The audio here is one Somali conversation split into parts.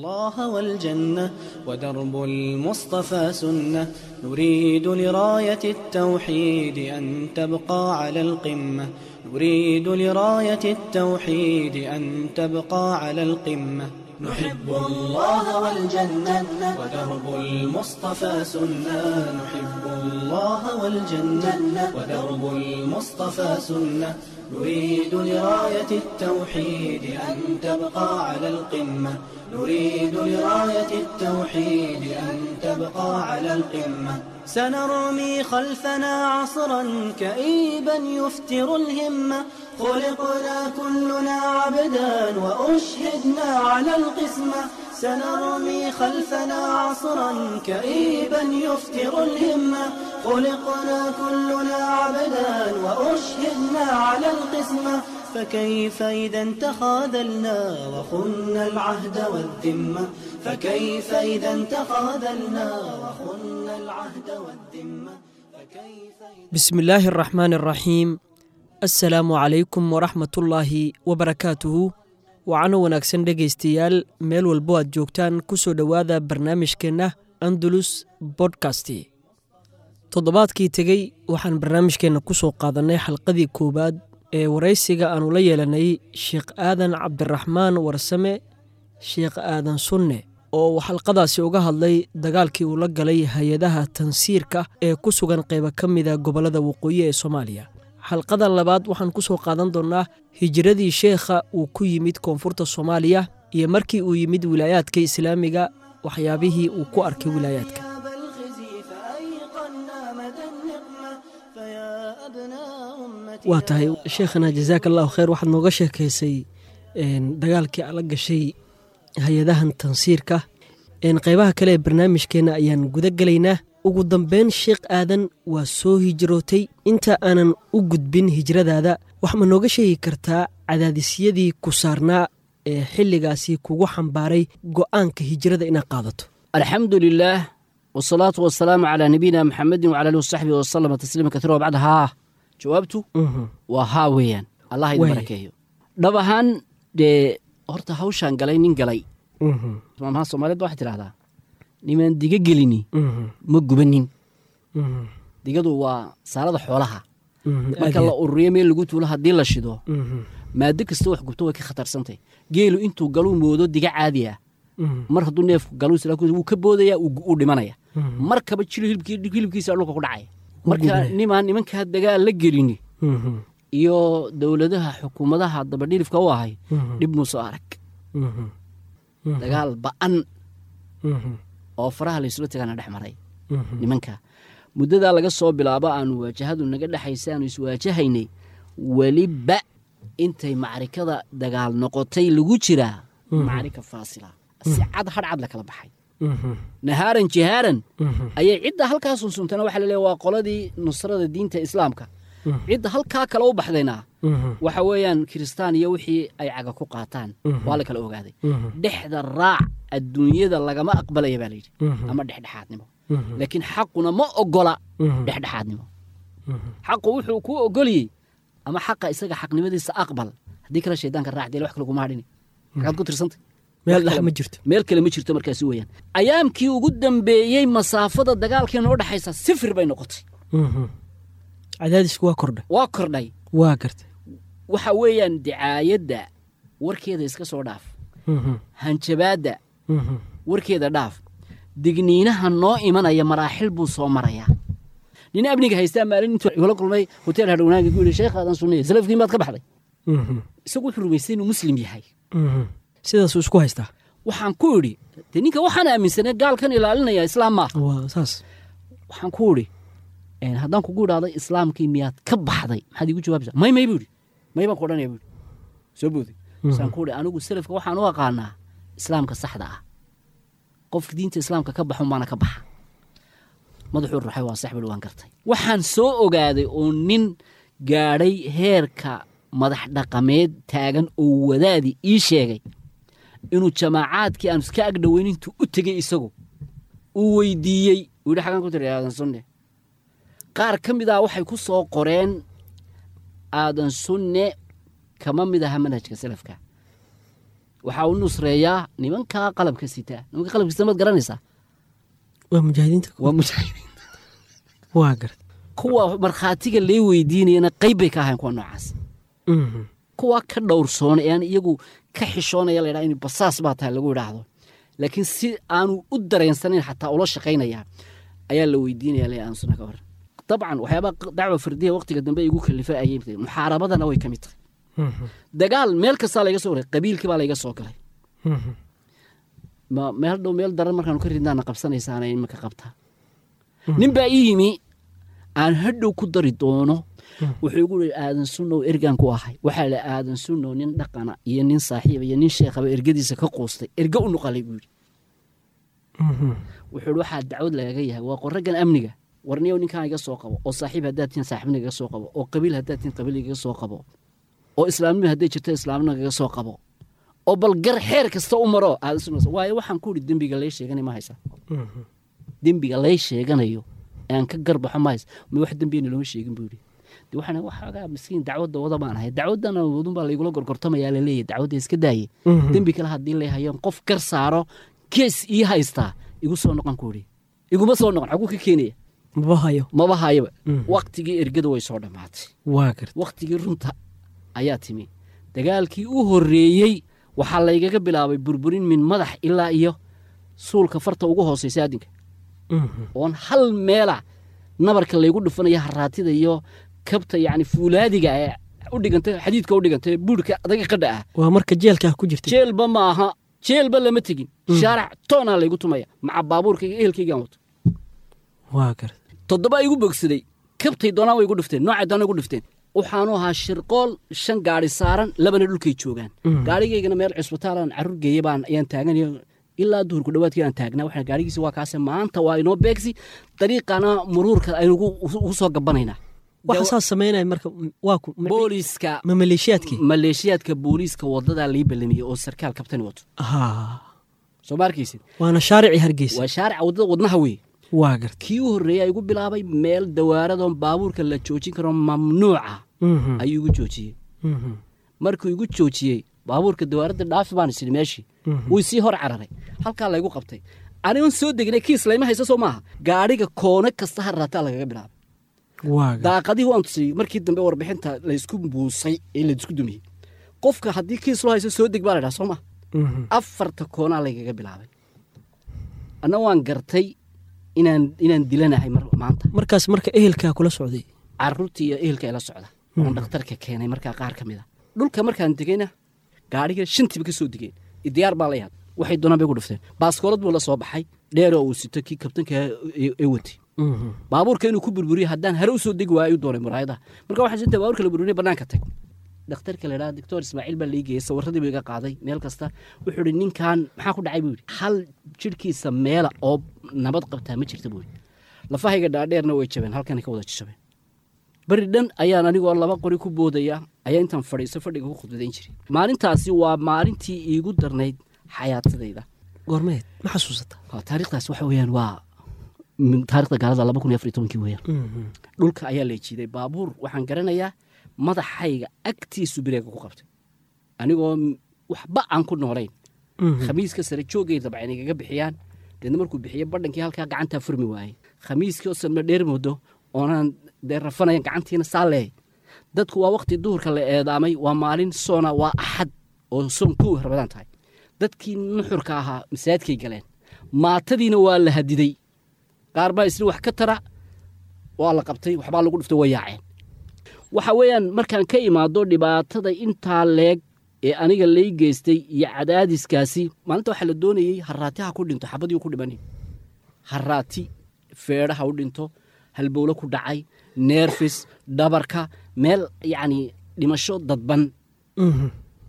الله والجنة ودرب المصطفى سنة نريد لراية التوحيد أن تبقى على القمة نريد لراية التوحيد أن تبقى على القمة نحب الله والجنة ودرب المصطفى سنة نحب الله والجنة ودرب المصطفى سنة نريد لراية التوحيد أن تبقى على القمة نريد لراية التوحيد أن تبقى على القمة سنرمي خلفنا عصرا كئيبا يفتر الهمة خلقنا كلنا عبدا وأشهدنا على القسمة سنرمي خلفنا عصرا كئيبا يفتر الهمة خلقنا كلنا عبدا وأشهدنا على القسمة فكيف إذا تخاذلنا وخنا العهد والذمة فكيف إذا تخاذلنا وخنا العهد والذمة فكيف إذا بسم الله الرحمن الرحيم assalaamu calaykum waraxmatullaahi wabarakaatuhu wacano wanaagsan dhegaystayaal meel walbo aad joogtaan ku soo dhowaada barnaamijkeenna andalus bodkasti toddobaadkii tegey waxaan barnaamijkeenna ku soo qaadannay xalqadii koowaad ee waraysiga aannu la yeelanay sheekh aadan cabdiraxmaan warsame sheekh aadan sunne oo uu xalqadaasi uga hadlay dagaalkii uu la galay hay-adaha tansiirka ee ku sugan qayba ka mida gobollada waqooyi ee soomaaliya xalqadan labaad waxaan ku soo qaadan doonnaa hijiradii sheekha uu ku yimid koonfurta soomaaliya iyo markii uu yimid wilaayaadka islaamiga waxyaabihii uu ku arkay wilaayaadka أبا الخزي فأيقنا مدى النقمة فيا أبناء أمتي waa tahay sheekhana jasaaka allahu khayr waxaad nooga sheekaysay een, dagaalkii ala gashay hay-adahan tansiirka een, qaybaha kale ee barnaamijkeenna ayaan guda gelaynaa ugu dambeyn sheekh aadan waa soo hijrootay inta aanan u gudbin hijradaada wax ma nooga sheegi kartaa cadaadisyadii ku saarnaa ee xilligaasi kugu xambaaray go'aanka hijrada inaad qaadato alxamdu lilaah wsalaatu wasalaamu calaa nabiyina maxamedin wcala alihi wasaxbihi wasalama tasliima kaiira wabacd haa jawaabtu Mhm, waa haa weeyaan allah idin Waay. barakeeyo dhab ahaan dee horta hawshaan galay nin galay mhm, maamaha soomaaliyed waxay tidhahdaa nimaan diga gelini mhm, ma gubanin mhm, digadu waa saalada xoolaha mhm, marka aad la ururiyo meel lagu tuulo haddii la shido mhm, maado kasta wax gubto way ka khatarsantay geelu intuu galuu moodo diga caadi ah mhm, mar hadduu neefku galuu isla wuu ka boodaya uu uu dhimanaya mhm, markaba jilo hilibkii- hilibkiisa dhulka ku dhacaya Wuu marka gubaya. nimaan nimankaa dagaal la gelini mhm, iyo dowladaha xukuumadaha dabadhilifka u ahay mhm, dhib muusoo arag mhm, mhm, dagaal ba'an mhm, oo faraha laysula tagaana dhex maray mhm, nimanka muddadaa laga soo bilaabo aanu waajahadu naga dhexaysa aanu iswaajahaynay weliba intay macrikada dagaal noqotay lagu jiraa macrika faasila si cad hadhcad la kala baxay mhm, nahaaran jihaaran mhm, ayay cidda halkaa sunsuntana waxa laleeya waa qoladii nusrada diinta islaamka Mhm. cidda halkaa kale u baxdayna mhm, waxa weeyaan kiristaan iyo wixii ay caga ku qaataan Mhm. waa la kala ogaaday mhm, dhexda raac adduunyada lagama aqbalaya baa layidhi Mhm. ama dhexdhexaadnimo mhm, laakiin xaquna ma ogola Mhm. dhexdhexaadnimo mhm. xaqu wuxuu kuu ogoliyey ama xaqa isaga xaqnimadiisa aqbal haddii kale shaydaanka raac dee wax kale kuma hadhini maxaad ku tirsantay meel Wax dhex kale- ma jirto meel kale ma jirto markaasi weeyaan ayaamkii ugu dambeeyey masaafada dagaalkii noo dhexaysa sifir bay noqotay Mhm. cadaadisku waa kordha waa kordhay waa garta waxa weeyaan dicaayadda warkeeda iska soo dhaaf Mhm, hanjabaadda mhm, warkeeda dhaaf digniinaha noo imanaya maraaxil buu soo marayaa nin amniga haystaa maalin intuu igula kulmay hotel hadhownaanka ku yidhi sheekh aadan sunniye salafkiin baad ka baxday mhm, isagu wuxuu rumaystay inuu muslim yahay mhm. sidaasuu isku haystaa waxaan ku idhi dee ninka waxaan aaminsanay gaalkan ilaalinaya islaam maaha waa saas waxaan ku idhi een, haddaan kugu idhaahdo islaamkii miyaad ka baxday maxaad iigu jawaabaysaa may may buu idhi may baan ku odhanaya buu idhi soo booday saan ku idhi anigu salafka waxaan u aqaanaa islaamka saxda ah qofka diinta islaamka ka baxun baana ka baxa madaxuu ruxay waa sax bui waan gartay waxaan soo ogaaday oo nin gaadhay heerka madax dhaqameed taagan oo wadaadi ii sheegay inuu jamaacaadkii aan iska agdhoweyn intuu u tegey isagu uu weydiiyey uu yidhi xagaan ku tiri aadan sunne qaar ka mid ah waxay ku soo qoreen aadan sunne kama mid aha manhajka salafka waxaa u nusreeyaa nimankaa qalabka sitaa nimanka qalabka sita maad garanaysaa waa mujaahidiinta waa mujaahidiin waa garad kuwa markhaatiga lee weydiinayana qayb bay ka ahayn kuwa noocaas Mhm. kuwa ka dhowrsoona ee aan iyagu ka xishoonaya la ydhaha in basaas baa tahay lagu idhaahdo laakiin si aanu u dareensanayn xataa ula shaqaynaya ayaa la weydiinaya le aan sunna ka hor dabcan waxyaabaa dacwa fardiya waqtiga dambe igu kalifa ayay tahay muxaarabadana way ka mid tahay Mhm. dagaal meel kastaa layga soo galay qabiilkii baa layga soo galay Mhm. ma meel dhow meel daran markaanu ka ridnaana qabsanaysaana imika qabtaa nin baa ii yimi aan hadhow ku dari doono wuxuu igu ii aadan sunnow ergaan ku ahay waxaa la aadan sunnow nin dhaqana iyo nin saaxiiba iyo nin sheekhaba ergadiisa ka quustay erge u nuqalay buu yidhi Mhm. wuxuu ihi waxaa dacwad lagaga yahay waa qoraggan amniga warniyow ninkaan iga soo qabo oo saaxiib haddaad tihin saaxiibna iga soo qabo oo qabiil haddaad tihin qabiil igaga soo qabo oo islaamnimo hadday jirto islaamnimo igaga soo qabo oo bal gar xeer kasta u maro aadan sunnow waayo waxaan ku idhi dembiga lay sheeganay ma haysa Mhm. dembiga lay sheeganayo ee aan ka garbaxo mahays ma wax dembiyana looma sheegin buu yidhi de waxaan waxaagaa miskiin dacwadda wada baan ahay dacwaddana wadun baa laygula gorgortamayaa laleeyahy dacwadda iska daaye Mhm. dembi kale haddii lay hayo qof gar saaro kees ii haystaa igu soo noqon ku idhi iguma soo noqon xaguu ka keenaya maba hayo maba hayaba Mhm. waktigii ergada way soo dhammaatay waa garad waktigii runta ayaa timi dagaalkii u horreeyey waxaa laygaga bilaabay burburin min madax ilaa iyo suulka farta ugu hoosaysa addinka Mhm. oon hal meela nabarka laygu dhufanaya haraatida iyo kabta yacni fuulaadiga ee u dhiganta xadiidka u dhiganta ee buurhka adaga qadha ah waa marka jeelkaa ku jirtay jeelba ma aha jeelba lama tegin shaarac toonaa laygu tumaya maca baabuurkayga ehelkaygaan wato waa garad toddoba igu bogsaday kabtay doonaan way igu dhifteen noocay doonaan igu dhifteen waxaanu ahaa shirqool shan gaari saaran labana dhulkay joogaan Mhm. gaarigaygana meel cusbitaalaan carruur geeye baan ayaan taaganayo ilaa duhurku dhowaadkii aan taagnaa waxaan gaarigiisi waa kaase maanta waa inoo beegsi dariiqana muruurka aynu ugu ugu soo gabanaynaa waxa saas samaynaya marka waa ku ma- booliiska ma maleeshiyaadkii maleeshiyaadka booliiska wadadaa lii ballamiyey oo sarkaal kabtani wato ha soo ma arkaysid waana shaaricii hargeysa waa shaarica waddada wadnaha wey waa garad kii u horreeyay igu bilaabay meel dawaaradoon baabuurka la joojin karo mamnuuca Mhm. ayuu igu joojiyey Mhm. markuu igu joojiyey baabuurka dawaaradda dhaafi baan isidhi meeshii Mhm. wuu sii hor cararay halkaa laygu qabtay anigon soo degnay kiis layma haysa soo maaha gaadhiga koone kasta ha raataa lagaga bilaabay waa garad daaqadihii waan tusiyey markii dambe warbixinta laysku buusay ee laysku dumiyey qofka haddii kiis loo hayso soo deg baa la dhaha soo maha Mhm. afarta koonaa laygaga bilaabay anna waan gartay inaan inaan dilanahay mar maanta markaas marka ehelkaa kula socday caruurtii iyo ehelka ila socda oon dhakhtarka keenay markaa qaar ka mid a dhulka markaan degayna gaadhiga shantiiba ka soo degeen diyaar baa la yaad waxay doonaan bay ku dhufteen baaskoolad buu la soo baxay dheeroo uu sito kii kabtanka ee ee watay Mhm. baabuurka inuu ku burburiyo haddaan hare u soo degi waayo ayuu doonay muraayadaha marka waxaan sinta baabuurka la burburiyo bannaanka tag dhakhtarka la idhaha doctor ismaaciil baa lai geeyey sawirradii buu iga qaaday meel kasta wuxuu ihi ninkan maxaa ku dhacay buu yidhi hal jidhkiisa meela oo nabad qabtaa ma jirta buu yidhi lafahayga dhaadheerna way jabeen halkanay ka wada jabeen beri dhan ayaan anigoo laba qori ku boodaya ayaa intaan fadhiiso fadhiga ku khudbadayn jiray maalintaasi waa maalintii iigu darnayd xayaatadayda goormeed ma xasuusata Waa taariikhdaas waxa weeyaan waa min taarikhda gaalada laba kun iyo afar iyo tobankii weeyaan Mhm. dhulka ayaa la jiiday baabuur waxaan garanayaa madaxayga agtiisu bireega ku qabtay anigoo m- waxba aan ku noolayn Mhm. khamiiska sare joogay dabcan igaga bixiyaan deedna markuu bixiye badhankii halkaa gacantaa furmi waayey khamiiskii oo salma dheer moodo oonaan dee rafanayan gacantiina saa leehay dadku waa waqti duhurka la eedaamay waa maalin soona waa axad oo soon kow rabadaan tahay dadkii nuxurka ahaa masaajidkay galeen maatadiina waa la hadiday qaar baa isli wax ka tara waa la qabtay waxbaa lagu dhuftay way yaaceen waxa weeyaan markaan ka imaado dhibaatada intaa leeg ee aniga lay geystay iyo cadaadiskaasi maalinta waxaa la doonayey haraati ha ku dhinto xabadii u ku dhimanin haraati feedha ha u dhinto halbowlo ku dhacay neerfis dhabarka meel yacni dhimasho dadban Mhm.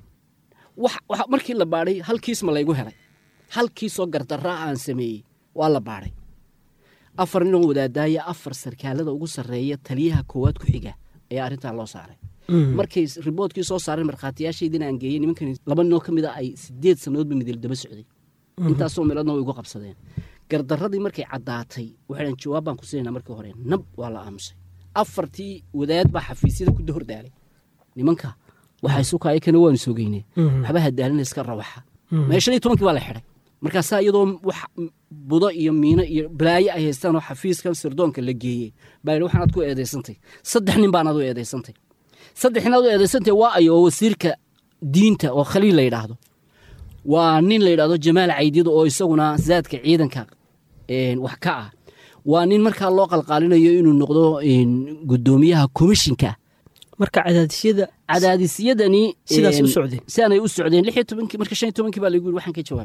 wax- wax- markii la baadhay hal kiis ma laygu helay hal kiisoo gardarraa aan sameeyey waa la baadhay afar ninoo wadaadaaya afar sarkaalada ugu sarreeya taliyaha koowaad ku xiga ayaa arrintaa loo saaray Mhm. markay riboodkii soo saareen markhaatiyaashaydina aan geeyey nimankan laba ninoo ka mid a ay sideed sannadoodba midil daba socday intaasoo meeloodna way igu qabsadeen gardarradii markay caddaatay waxaan jawaab baan ku siinayna markii hore nab waa la aamusay afartii wadaad baa xafiisyada ku dahordaalay nimanka waxay sukaaya kana waanu sogeynee Mhm. waxba hadaalina iska rawaxa mee shan iyo tobankii baa la xidhay markaasaa iyadoo wax budo iyo miino iyo balaayo ay haystaan oo xafiiskan sirdoonka la geeyey baa yidhi waxaanaad ku eedaysantay saddex nin baanaad u eedaysantay saddex ninaad u eedaysantay waa ayo oo wasiirka diinta oo khaliil la yidhaahdo waa nin la yidhaahdo jamaal caydido oo isaguna zaadka ciidanka wax ka ah waa nin markaa loo qalqaalinayo inuu noqdo gudoomiyaha komishinka marka cadaadisyada cadaadisyadani Sidaas u socdeen? sidaanay u socdeen lix iyo tobankii marka shan iyo tobankii baa lagu yiri waxaan ka jawaab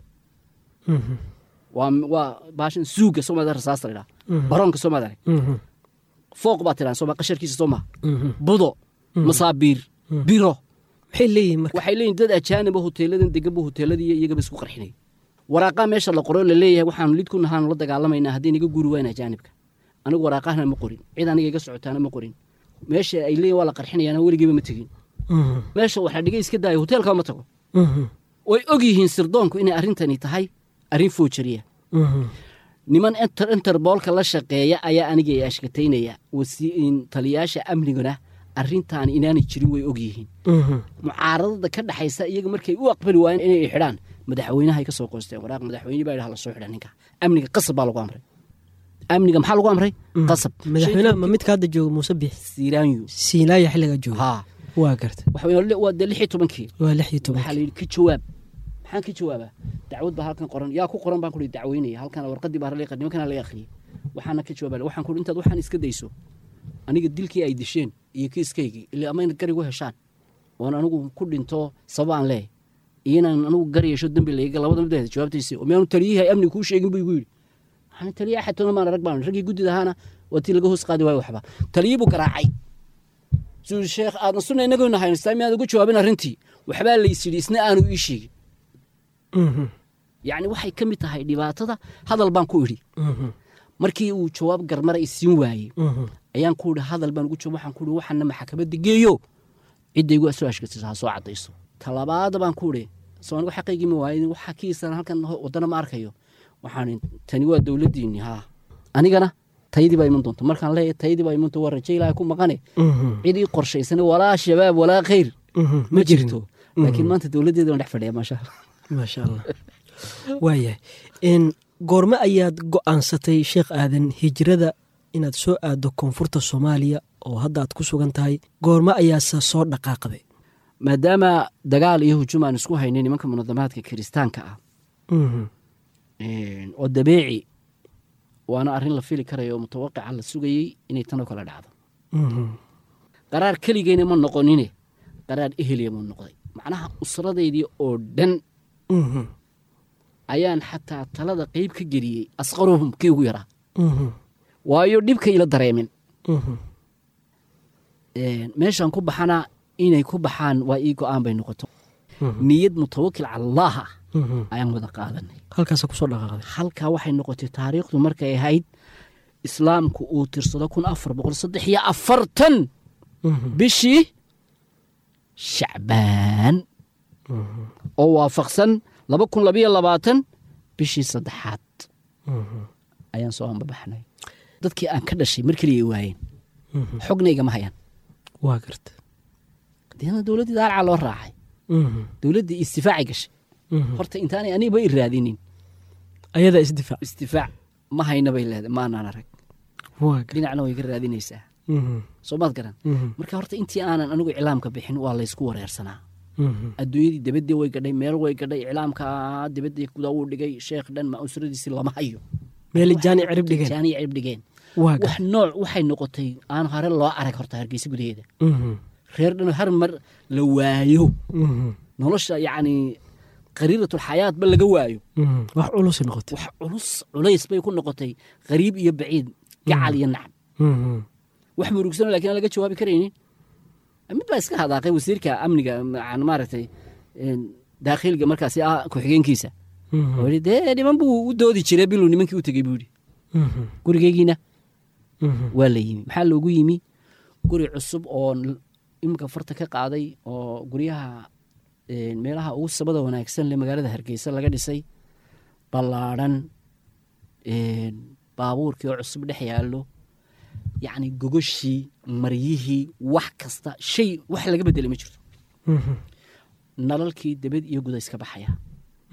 waa waa baashan suuga soomaalida rasaasta la yidhaha baroonka soomaalida fooq baa tiraan sooma qasharkiisa soo maha budo masaabiir biro maxay leeyihin marka waxay leeyihin dad ajaaniba hoteeladan deganba hoteeladii iyagaba isku qarxinay waraaqaa meesha la qoro la leeyahay waxaanu lid ku nahaan la dagaalamaynaa haddii naga guuri waayna ajaanibka anigu waraaqahana ma qorin cid aniga iga socotaana ma qorin meesha ay leeyihin waa la qarxinayaana weligiiba ma tegin meesha waxa dhigay iska daayo hoteelkaba ma tago way og yihiin sirdoonku inay arrintani tahay arrin foojariya niman inter interboolka la shaqeeya ayaa aniga i ashkataynaya wasi- taliyaasha amniguna arrintaan inaanay jirin way og yihiin mucaaradada ka dhaxaysa iyaga markay u aqbali waayeen inay xidhaan madaxweynahay ka soo qoosteen waraaq madaxweyne baa yidhaha la soo xidha ninka amniga qasab baa lagu amray amniga maxaa lagu amray qasab madaxweynaha ma midka hadda jooga muuse bix siiraanyu siinaaya xilliga jooga haa waa garta waxa weeye waa dee lix iyo tobankii waa lix iyo waxaa la toban yidhi ka jawaab maxaan ka jawaabaa dacwad baa halkan qoran yaa ku qoran baan ku dacweynaya halkan warqadii baa laga nimankana laga akhriyay waxaana ka jawaaba waxaan ku intaad waxaan iska dayso aniga dilkii ay disheen iyo kiiskaygii ilaa amayna garigu heshaan oon anigu ku dhinto sabab aan leeyahay iyo inaan anigu gar yeesho dembi layga labada mideeda jawaabtaysi oo miyaanu taliyihi amni kuu sheegin buu igu yidhi waxaan taliya axadtoona maan arag baan raggii guddida ahaana waa tii laga hoos qaadi waayo waxba taliyii buu garaacay suu sheekh aadna sunna inaguna haynastaa miyaad ugu jawaabin arrintii waxbaa lays yidhi isna aanu ii sheegin yacni waxay ka mid tahay dhibaatada hadal baan ku idhi markii uu jawaab garmara isiin waayey ayaan ku idhi hadal baan ugu jawaab waxaan ku idhi waxaana maxkamadda geeyo cidda igu soo ashkatisa ha soo caddayso talabaada baan ku idhi soo anigu xaqaygii ma waayin waxa kiisan halkan ho- waddana ma arkayo waxaan idhi, tani waa dowladdiinni haa anigana tayadii baa iman doonta markaan leeyahay tayadii baa iman doonta waa rajo ilaahay ku maqane cid ii qorshaysana walaa shabaab walaa khayr ma jirto laakiin maanta dowladdeeda waan dhex fadhiya maasha allah maasha allah waayahay n goorme ayaad go-aansatay sheekh aadan hijrada inaad soo aaddo koonfurta soomaaliya oo hadda aad ku sugan tahay goorme ayaase soo dhaqaaqday maadaama dagaal iyo hujum aan isku haynay nimanka munadamaadka kiristaanka ah oo dabeeci waana arrin la fili karayo oo mutawaqica la sugayey inay tanoo kale dhacdo qaraar keligeyna ma noqonine qaraar eheliya muu noqday macnaha usradaydii oo dhan ayaan xataa talada qeyb ka geliyey asqaruhum kii ugu yaraa waayo dhibka ila dareemin meeshaan ku baxana inay ku baxaan waa ii go-aan bay noqoto niyad mutawakil cala allah ah ayaan wada qaadanay halkaasa kusoo dhaqaaqday halkaa waxay noqotay taariikhdu markay ahayd islaamku uu tirsado kun afar boqol saddex iyo afartan bishii shacbaan oo waafaqsan laba kun labayo labaatan bishii saddexaad ayaan soo anbabaxnay dadkii aan ka dhashay mar keliya ay waayeen xogna igama hayaan waa garta deena dowladdii daalca loo raacay dowladdii istifaacay gashay horta intaanay anigaba i raadinin ayadaa isdifaac istifaac ma hayna bay leedahay maanaan arag waa garta dhinacna way ka raadinaysaa soo maad garan marka horta intii aanan anigu iclaamka bixin waa laysku wareersanaa adduunyadii dibadii way gadhay meel way gadhay iclaamka dibadii gudaa wuu dhigay sheekh dhan ma usradiisii lama hayo meel jaani cirib dhigeen jaani cirib dhigeen waa wax garta nooc waxay noqotay aan hore loo arag horta hargeysa gudaheeda reer dhan har mar la waayo nolosha yacni qariiratulxayaatba laga waayo wax culus noqotay wax culus culays bay ku noqotay qariib iyo baciid gacal iyo nacab wax murugsan lakin aan laga jawaabi karaynin mid baa iska hadaaqay wasiirka amniga yani maaragtay daakhiliga markaasi ah ku-xigeenkiisa oo yidhi dee niman buu u doodi jiray biluu nimankii u tegey buu yidhi gurigeygiina waa la yimi maxaa loogu yimi guri cusub oo n- iminka farta ka qaaday oo guryaha een, meelaha ugu sabada wanaagsan le magaalada hargeysa laga dhisay ballaadhan een, baabuurkii oo cusub dhex yaallo yacni gogoshii maryihii wax kasta shay wax laga bedelay ma jirto nalalkii debed iyo guda iska baxaya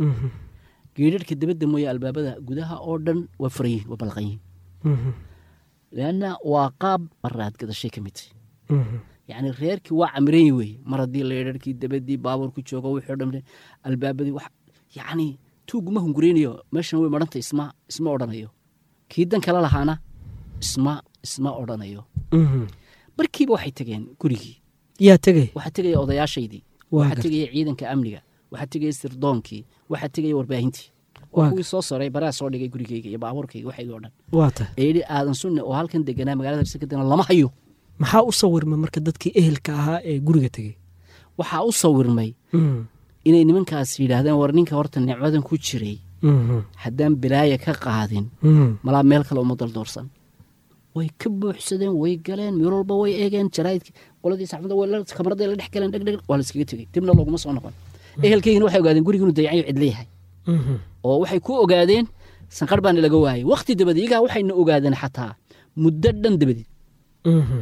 Mhm. geedharhka dabadda mooye albaabada gudaha oo dhan waa furan yihin waa balaqan yihin Mhm. leanna waa qaab maraad gadashay ka mid tahay Mhm. yacni reerkii waa camiran yi weye mar haddii leedharkii dabadii baabuurku joogo wixii o dhan albaabadii wax yacni tuuguma hungureynayo meeshan way maranta isma isma odhanayo kii dan kala lahaana isma isma odhanayo Mhm. markiiba waxay tegeen gurigii yaa tegay waxaa tegaya odayaashaydii Waa waxaa gartay. tegaya ciidanka amniga waxaa tegaya sirdoonkii waxaa tegaya warbaahintii Waa waa kuwii soo soray baraa soo dhigay gurigeyga iyo baabuurkayga waxayga o dhan waa tahay ee yidhi aadan sunne oo halkan deganaa magaalada hargeysa ka deganaa lama hayo maxaa u sawirma marka dadkii ehelka ahaa ee guriga tegey waxaa u sawirmay Mhm. inay nimankaas yidhaahdeen war ninka horta nicmadan ku jiray Mhm. haddaan bilaaya ka qaadin Mhm. malaa meel kale uma daldoorsan way ka buuxsadeen way galeen meel walba way eegeen jaraa'idkii qoladii saxaafadda way la- kamarada la dhex galeen dheg dheg waa la iskaga tegey dibna looguma soo noqon ehelkaygina waxay ogaadeen guriga inuu dayacanyo cid leeyahay Mhm. oo waxay ku ogaadeen sanqar baana laga waayey wakhti dabadi iyagaa waxayna ogaadeen xataa muddo dhan dabadi Mhm.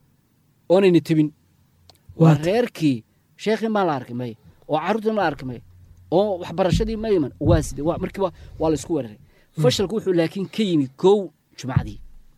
oonayna tebin waa Waa ta- reerkii sheekhii maa la arkay may oo carruurtii ma la arkay may oo waxbarashadii ma iman waa side waa markiiba waa la isku weeraray fashalku wuxuu laakiin ka yimi kow jumcadii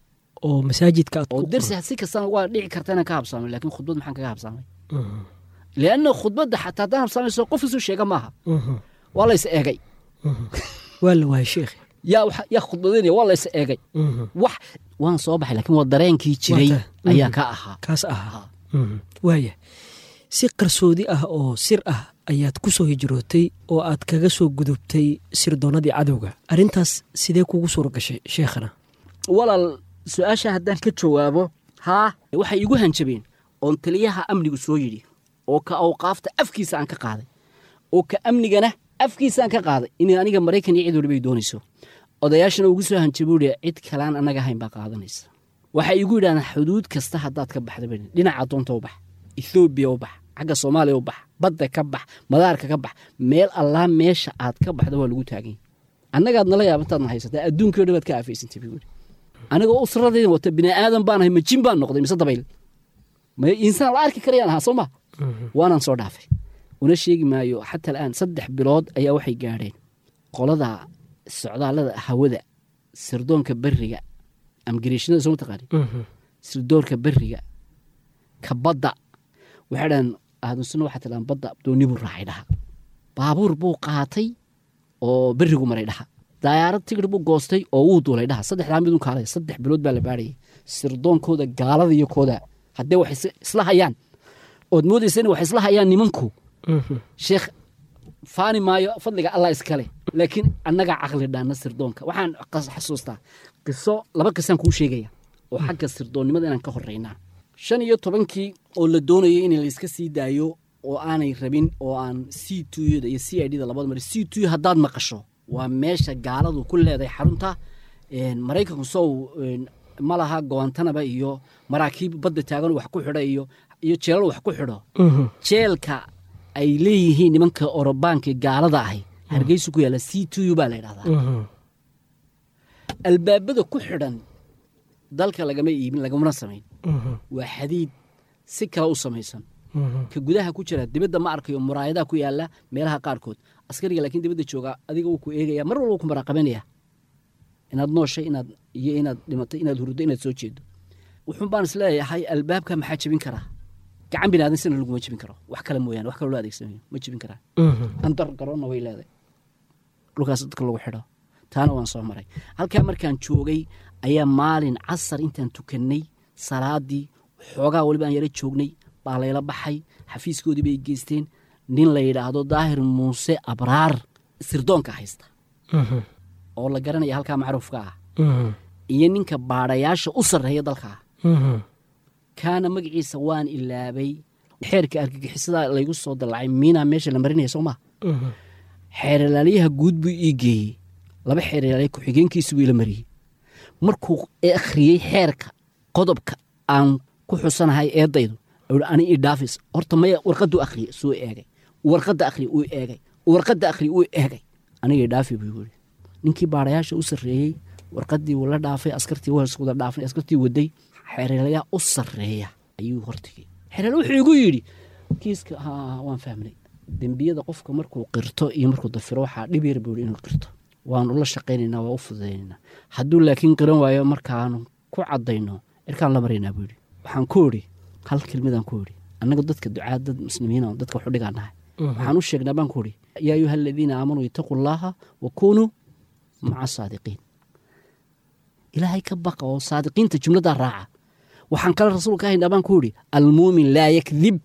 oo masaajidka aad oo ku dersi si kastana waa dhici karta inaan ka habsaamay laakiin khudbad maxaan kaga habsaamay Mhm. lianna khudbadda xataa haddaan habsaamayso qof isu sheega maaha Mhm. waa la is eegay Mhm. waa la waayay sheekhi yaa waxa- yaa khudbadaynaya waa la is eegay Mhm. wax waan soo baxay laakiin waa dareenkii jiray Waa ta- ayaa Mhm. ka ahaa kaas ahaa Ahaa. Mhm. waaya si qarsoodi ah oo sir ah ayaad ku soo hijrootay oo aad kaga soo gudubtay sirdoonnadii cadowga arrintaas sidee kugu suura gashay sheekhana walaal su-aasha haddaan ka jawaabo haa waxay igu hanjabeen oon taliyaha amnigu soo yidhi oo ka awqaafta afkiisa aan ka qaaday oo ka amnigana afkiisa aan ka qaaday inay aniga maraykan iyo cid walibay doonayso odayaashana ugu soo hanjabuuhi cid kalaan annaga ahayn baa qaadanaysa waxay igu yidhahdaan xuduud kasta haddaad ka baxda bani dhinaca doonta u bax ethoobiya u bax xagga soomaaliya u bax badda ka bax madaarka ka bax meel allaa meesha aad ka baxda waa lagu taaganya annagaad nala yaabantaadna haysataa adduunkii o dhan baad ka aafaysantay buu yidhi anigoo usradayda wata bini aadan baan ahay ma jin baan noqday mise dabayl ma insaan la arki karayaan ahaa soo ma waanaan soo dhaafay una sheegi maayo xataa al'aan saddex bilood ayaa waxay gaadheen qolada socdaallada hawada sirdoonka beriga amgariishnada soo mataqaani sirdoonka beriga ka badda waxay dhahan aadunsunna waxaa tilaan badda dooni buu raacay dhaha baabuur buu qaatay oo berigu maray dhaha dayaarad tigir buu goostay oo wuu duulay dhaha saddexdaa midun kaalay saddex bilood baa la baadhayay sirdoonkooda gaalada iyo kooda haddee wax is- isla hayaan ood moodaysa in wax isla hayaan nimanku sheekh faani maayo fadliga allah iskale laakiin annagaa caqli dhaana sirdoonka waxaan qas- xasuustaa qiso laba qisaan kuu sheegaya oo xagga sirdoonnimada inaan ka horeynaa shan iyo tobankii oo la doonayo in layska sii daayo oo aanay rabin oo aan c tuyada iyo c i d da labada mari c tuy haddaad maqasho waa meesha gaaladu ku leedahay xarunta een, maraykanku sow een, ma laha gowantanaba iyo maraakiib badda taagan wax ku xidha iyo iyo jeelal wax ku xidho jeelka ay leeyihiin nimanka orobaanka gaalada ahi hargeysu ku yaalla c t u baa la yidhahdaa albaabada ku xidhan dalka lagama iibin lagamana samayn waa xadiid si kale u samaysan ka gudaha ku jira dibadda ma arkayo muraayadaha ku yaalla meelaha qaarkood askariga laakiin dibadda jooga adiga wuu ku eegaya mar walba wuu ku maraaqabanaya inaad nooshay inaad iyo inaad dhimatay inaad hurdo inaad soo jeedo wuxuun baan is leeyahay albaabka maxaa jebin karaa gacan binaadan sina laguma jebin karo wax kale mooyaane wax kale loo adeegsanayo ma jebin karaa andar garoonna way leedahay dhulkaas dadka lagu xidho taana waan soo maray halkaa markaan joogay ayaa maalin casar intaan tukannay salaadii xoogaa weliba aan yaro joognay baa layla baxay xafiiskoodii bay geysteen nin la yidhaahdo daahir muuse abraar sirdoonka haysta oo la garanaya halkaa macruufka ah iyo ninka baadhayaasha u sarreeya dalka ah kaana magaciisa waan ilaabay xeerka argagixisada laygu soo dallacay miinaa meesha la marinaya soo maa xeeralaaliyaha guud buu ii geeyey laba xeeralaaliya ku-xigeenkiisu buu ila mariyey markuu akhriyey xeerka qodobka aan ku xusanahay eedaydu ayuu ani ii dhaafis horta maya warqaduu akhriyey suu eegay warqadda akhriye uu eegay warqadda akhriye uu eegay aniga ii dhaafi buu yiri ninkii baadhayaasha u sarreeyey warqaddii wuu la dhaafay askartii wada dhaafay askartii waday xeeralayaa u sarreeya ayuu hortigay xeerala wuxuu igu yidhi kiiska haa waan fahmnay dembiyada qofka markuu qirto iyo markuu dafiro waxaa dhib yar buu inuu qirto waanu la shaqaynaynaa waa u fududaynayna hadduu laakiin qiran waayo markaanu ku cadayno cirkaan la maraynaa buu yidhi waxaan ku idhi hal kelmadaan ku idhi annaga dadka ducaa dad muslimiin oo dadka waxu dhigaan nahay waxaan u sheegnaa baan ku idhi yaa ayuha aladiina aamanuu itaquu llaaha wa kunuu maca saadiqiin ilaahay ka baqa oo saadiqiinta jumladaa raaca waxaan kale rasuulka ahaynaa baan ku idhi almuumin laa yakdib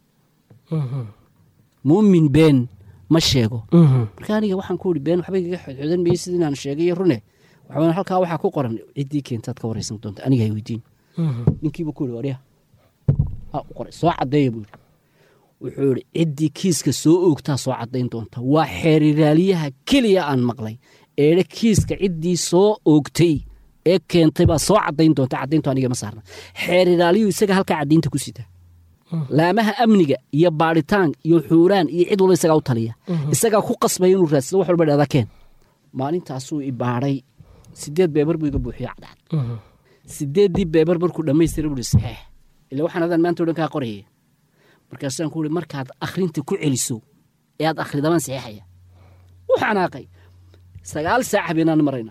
muumin been ma sheego marka aniga waxaan ku idhi been waxba igaga xodxodan mayey sida inaan sheegay rune waxaa halkaa waxaa ku qoran ciddii keentaad ka waraysan doonta aniga hay weydiin ninkiibu ku ihi warya u qoray soo caddeeya buu yidhi wuxuu idhi ciddii kiiska soo oogtaa soo caddayn doonta waa xeeriraaliyaha keliya aan maqlay eedhe kiiska ciddii soo oogtay ee keentay baa soo caddayn doonta caddayntu aniga ma saarna xeeriraaliyuhu isaga halkaa caddaynta ku sita laamaha amniga iyo baadhitaan iyo xuuraan iyo cid walba isagaa u taliya isagaa ku qasbaya inuu raadsado wax walba dhahda keen maalintaasuu i baadhay sideed beebar buu iga buuxiyo cadcad sideeddii beebar markuu dhammaystira buu ihi saxeex ila waxaan adaan maanta o dhan kaa qorayay markaasaan ku ihi markaad akhrinta ku celiso ee aad akhridabaan saxeexaya u xanaaqay sagaal saac habeenaan marayna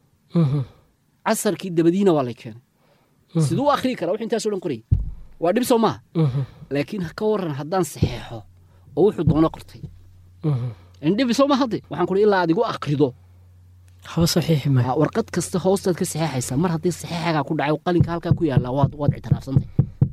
casarkii dabadiina waa lay keenay siduu u akhrii karaa wux intaaso dhan qorayay waa dhib soo maaha laakiin ka waran haddaan saxeexo oo wuxuu doono qortay indhibi soo ma hadde waxaan kuhi ilaa adigu akhrido haba saxiixi maayo Aa, warqad kasta hoostaad ka saxeexaysaa mar haddii saxeexagaa ku dhacay qalinka halkaa ku yaallaa waad waad ictiraafsantay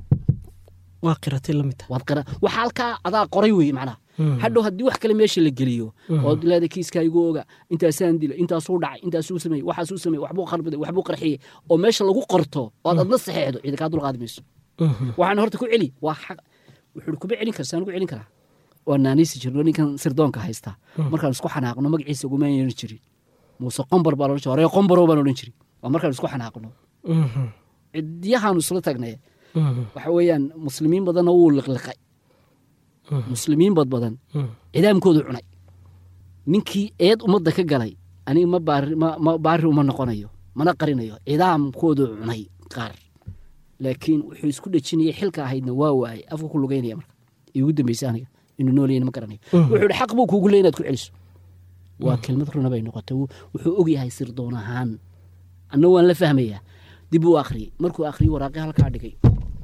waa qiratay la mid tahay waad qira waxa halkaa adaa qoray weeye macnaha hadhow haddii wax kale meesha la geliyo ood leeda kiiskaa igu oga intaasaan dila intaasuu dhacay intaasuu sameeyey waxaasuu sameeyey waxbuu qarbiday waxbuu qarxiyey oo meesha lagu qorto ood adna saxeexdo cidi kaa dulqaadi mayso waxaan horta ku celi waa xaq wuxuu kuma celin karsaa ku celin karaa waa naaniisi jirno ninkan sirdoonka haystaa markaan isku xanaaqno magaciisa uguma yeeran jirin muuse qombar baa loodhan jiray horee qombaro baan odhan jiray waa markaan isku xanaaqno cidyahaanu isla tagnay waxa weeyaan muslimiin badanna wuu liqliqay muslimiin bad badan cidaamkoodu cunay ninkii eed ummadda ka galay aniga ma baari ma ma baari uma noqonayo mana qarinayo cidaamkoodu cunay qaar laakiin wuxuu isku dhejinayay xilka ahaydna waa waayay afka ku lugeynaya marka igu dambeysay aniga inuu noolayana ma garanayo wuxuu ihi xaq buu kuugu leey inaad ku celiso waa kelmad runa bay noqotay Wuu- wuxuu ogyahay sirdoon ahaan anna waan la fahmayaa dib uu akhriyey markuu akhriyey waraaqi halkaa dhigay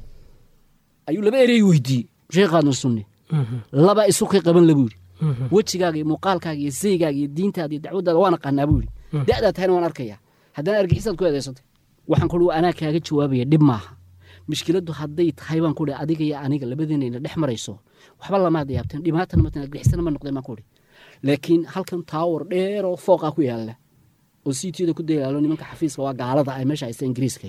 ayuu laba erey weydiiyey sheekhaadna sunni laba isu kay qaban la buu yidhi wejigaaga iyo muuqaalkaaga iyo saygaaga iyo diintaada iyo dacwaddaada waan aqaanaa buu yidhi da'daa tahayna waan arkayaa haddana argixisaad ku eedaysantay waxaan kuhi anaa kaaga jawaabaya dhib maaha mishkiladdu hadday tahay baan kuhi adiga iyo aniga labadeenayna dhex marayso waxba lamaad yaabteen dhibaatana matan argixisana ma noqdeen baan kuhi laakiin halkan taawar dheer oo fooqaa ku yaalla oo siitiyada ku dayaalo nimanka xafiiska waa gaalada ay meesha haysta ingiriiska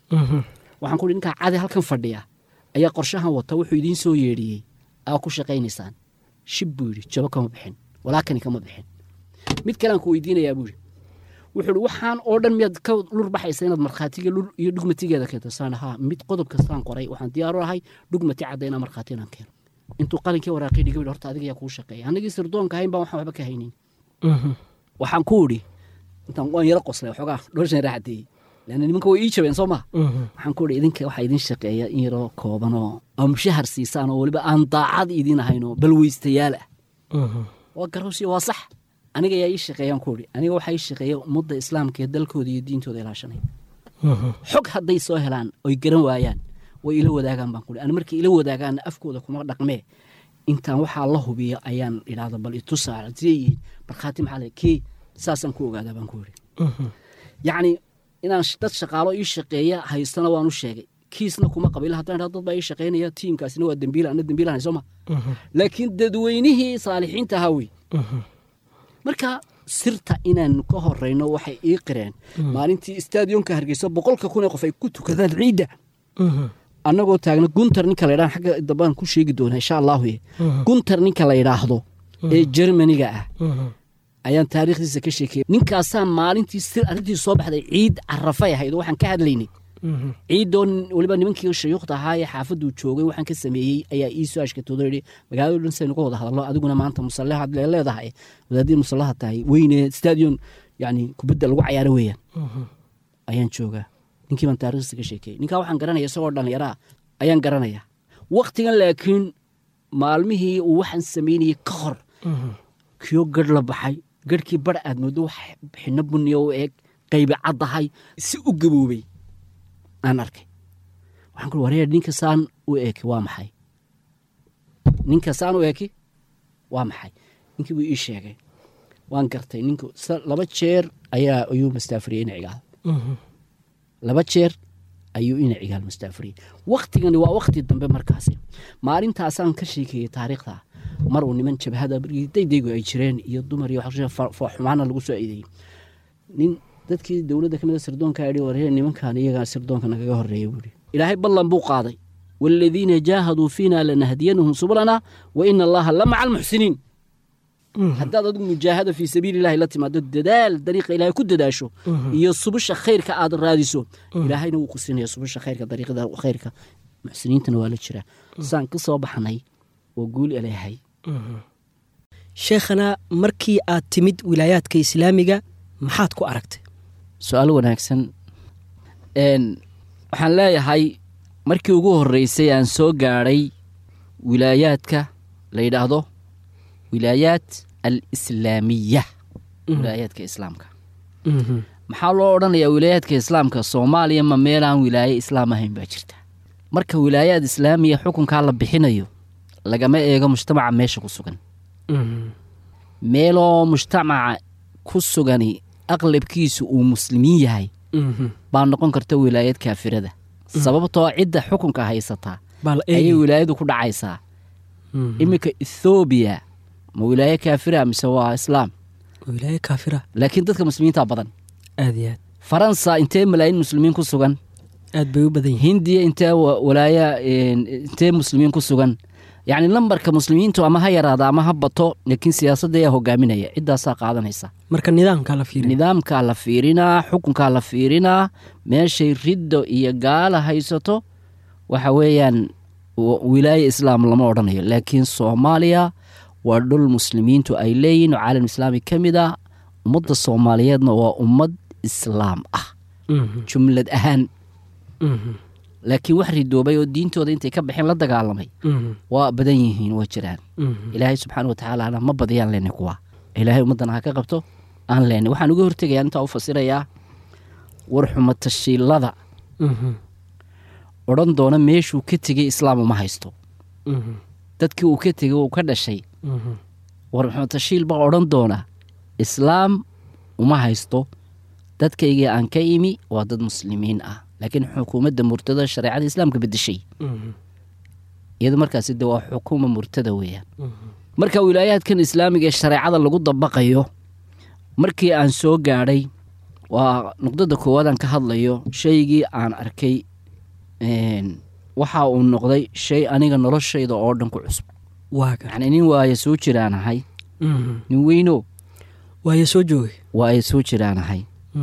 waxaan kuhi ninkaa cadi halkan fadhiya ayaa qorshahan wata wuxuu idiin soo yeedhiyey aa ku shaqaynaysaan shib buu yidhi jabo kama bixin walaakani kama bixin mid kalean ku weydiinayaa buu yidhi wuxuu ihi waxaan oo dhan miyaad ka lur baxaysa inaad markhaatiga lur iyo dhugmatigeeda keento saan haa mid qodob kastaan qoray waxaan diyaaru ahay dhugmati cadda inaan markhaati inaan keeno intuu qalinkii waraaqii dhigay buu horta adiga yaa kuu shaqeeya anagii sirdoonka ahayn baan waxaan waxba ka haynin waxaan ku idhi intaan waan yaro qoslay waxoogaa dhorshan raaxadeeyey leanna nimanka way ii jabeen soo maha waxaan ku idhi idinka waxaa idin shaqeeya in yaroo kooban oo aa mushahar siisaan oo weliba aan daacad idin ahayn oo balweystayaal ah waa garowsiyo waa sax aniga yaa ii shaqeeyaan ku idhi aniga waxaa ii shaqeeya ummadda islaamka ee dalkooda iyo diintooda ilaashanaya xog hadday soo helaan oy garan waayaan way ila wadaagaan baan kuhi an markay ila wadaagaanna afkooda kuma dhaqmee intaan waxaa la hubiyo ayaan idhaahda bal itusaa sideeyihiin markhaati maxaa le kee saasaan ku ogaadaa baan ku idhi yacni inaan sh- dad shaqaalo ii shaqeeya haystana waan u sheegay kiisna kuma qabila haddaan idhahdo dad baa ii shaqeynaya tiimkaasina waa dembiila ana dembiilahanay soo ma laakiin dadweynihii saalixiinta ahaa wey marka sirta inaan ka horeyno waxay ii qireen maalintii stadionka hargeysa boqolka kun ee qof ay ku tukadaan ciidda annagoo taagna guntar ninka la ydhaha xagga dambaan ku sheegi doonaa insha allahu ye guntar ninka la yidhaahdo ee jermaniga ah ayaan taariikhdiisa ka sheekeyay ninkaasaa maalintii sir arrintii soo baxday ciid carafay ahayd oo waxaan ka hadlaynay ciidoo nin- weliba nimankii shayuukhda ahaa ee xaafaduu joogay waxaan ka sameeyey ayaa ii soo ashkatoodo yidhi magaalada dhan saynu ka wada hadallo adiguna maanta musallahaad lee leedahay wadaadii musallaha tahay weyne stadion yani kubadda lagu cayaaro weeyaan ayaan joogaa ninkii baan taariikhdiisa ka sheekeeyey ninkaa waxaan garanaya isagoo dhallinyaraa ayaan garanayaa waktigan laakiin maalmihii uu waxaan samaynayey ka hor kiyo garh la baxay garhkii bar aad moodo wax xino buniya u eeg qaybi caddahay si u gaboobay aan arkay waxaan ku wareer ninka saan u eeki waa maxay ninka saan u eeki waa maxay ninkii buu ii sheegay waan gartay ninku sa- laba jeer ayaa ayuu mastaafuriyey ina cigaal laba jeer ayuu ina cigaal mastaafuriyey waktigani waa wakti dambe markaasi maalintaasaan ka sheekeeyey taariikhda mar uu niman jabhada daydaygu ay jireen iyo dumar iyo wax- fa- fa- xumaana lagu soo eedeeyey nin dadkii dowladda kamida sirdoonka yidhi waree nimankan iyagaa sirdoonka nagaga horeeya buuri ilaahay ballan buu qaaday waaladiina jaahaduu fiina lanahdiyanahum subulana wa ina allaha la maca almuxsiniin haddaad adigu mujaahada fii sabiili ilahi la timaado dadaal dariiqa ilaahay ku dadaasho iyo subusha khayrka aad raadiso ilaahayna wuu ku siinaya subusha khayrka dariiqada khayrka muxsiniintana waa la jiraa saan ka soo baxnay oo guul elehay sheekhana markii aad timid wilaayaadka islaamiga maxaad ku aragtay su-aal wanaagsan n waxaan leeyahay markii ugu horreysay aan soo gaadhay wilaayaadka la yidhaahdo wilaayaat alislaamiya wilaayaadka islaamka maxaa loo odhanayaa wilaayaadka islaamka soomaaliya ma meelaan wilaaye islaam ahayn baa jirta marka wilaayaad islaamiya xukunkaa la bixinayo lagama eego mujtamaca meesha ku sugan meeloo mujtamaca ku sugani aqlabkiisu uu muslimiin yahay baa noqon karta wilaayad kaafirada sababtoo cidda xukunka haysataa ayay wilaayadu ku dhacaysaa iminka ethoobiya ma wilaaye kaafira mise waa islaam wilaaye kaafira laakiin dadka muslimiinta badan aad iyo aad faransa intee malaayiin muslimiin ku sugan aad bay u badan yihiin hindiya intee wa- walaaya intee muslimiin ku sugan yacni lambarka muslimiintu ama ha yaraada ama ha bato laakiin siyaasadda ayaa hogaaminaya ciddaasaa qaadanaysa marka nidaamkaa la fiiriya nidaamkaa la fiirinaa xukunkaa la fiirinaa meeshay riddo iyo gaala haysato waxa weeyaan w- wilaaye islaam lama odhanayo laakiin soomaaliya waa dhul muslimiintu ay leeyihin oo caalam islaami ka mid ah ummadda soomaaliyeedna waa ummad islaam ah jumlad ahaan laakiin wax ridoobay oo diintooda intay ka baxeen la dagaalamay waa badan yihiin waa jiraan ilaahay subxaana watacaalana ma badiyaan leenay kuwa ilaahay ummaddana ha ka qabto aan leenay waxaan uga hortegayaa intaa u fasirayaa war xumatashiilada odhan doona meeshuu ka tegey islaam uma haysto dadkii uu ka tegey uu ka dhashay war xumatashiil baa odhan doona islaam uma haysto dadkaygii aan ka imi waa dad muslimiin ah laakiin xukuumadda murtada shareecada islaamka bedeshay iyadu markaasi de waa xukuuma murtada weeyaan marka wilaayaadkan islaamiga ee shareecada lagu dabaqayo markii aan soo gaadhay waa nuqdada koowaad aan ka hadlayo shaygii aan arkay een, waxa uu noqday shay aniga noloshayda oo dhan ku cusub waaga yacni nin waaya soo jiraanahay nin weyno waayo soo joogay waaya soo jiraanahay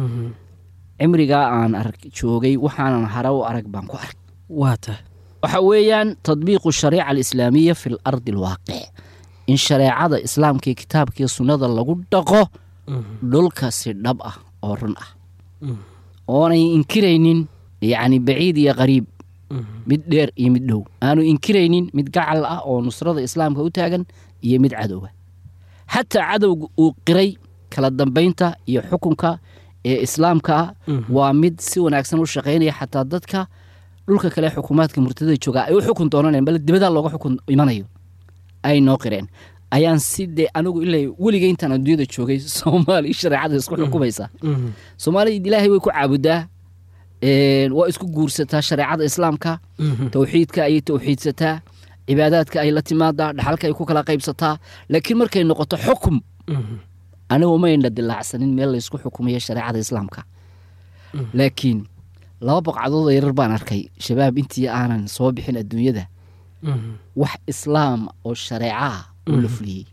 cimrigaa aan ark joogay waxaanan hare u arag baan ku ark waa tahay waxa weeyaan tadbiiqu shariica alislaamiya fi lardi alwaaqic in shareecada islaamka iyo kitaabkiiyo sunnada lagu dhaqo dhulka si dhab ah oo run ah oonay inkiraynin yacni baciid iyo qariib mid dheer iyo mid dhow aanu inkiraynin mid gacal ah oo nusrada islaamka u taagan iyo mid cadowga xataa cadowga uu qiray kala dambaynta iyo xukunka ee islaamka ah waa mid si wanaagsan u shaqaynaya xataa dadka dhulka kale xukuumaadka murtada jooga ay u xukun doonaneen bal dibadaa looga xukun imanayo ay noo qireen ayaan si dee anigu ilaa weliga intaan adduunyada joogay soomaali shareecada isku xukumaysa soomaaliya ilaahay way ku caabudaa een, waa isku guursataa shareecada islaamka towxiidka ayay towxiidsataa cibaadaadka ay la timaadaa dhaxalka ay ku kala qaybsataa laakiin markay noqoto xukum anigu mayna dilaacsanin meel laysku xukumayo shareecada islaamka laakiin laba boqcadood oo yarar baan arkay shabaab intii aanan soo bixin adduunyada wax islaam oo shareeca ah oo la fuliyey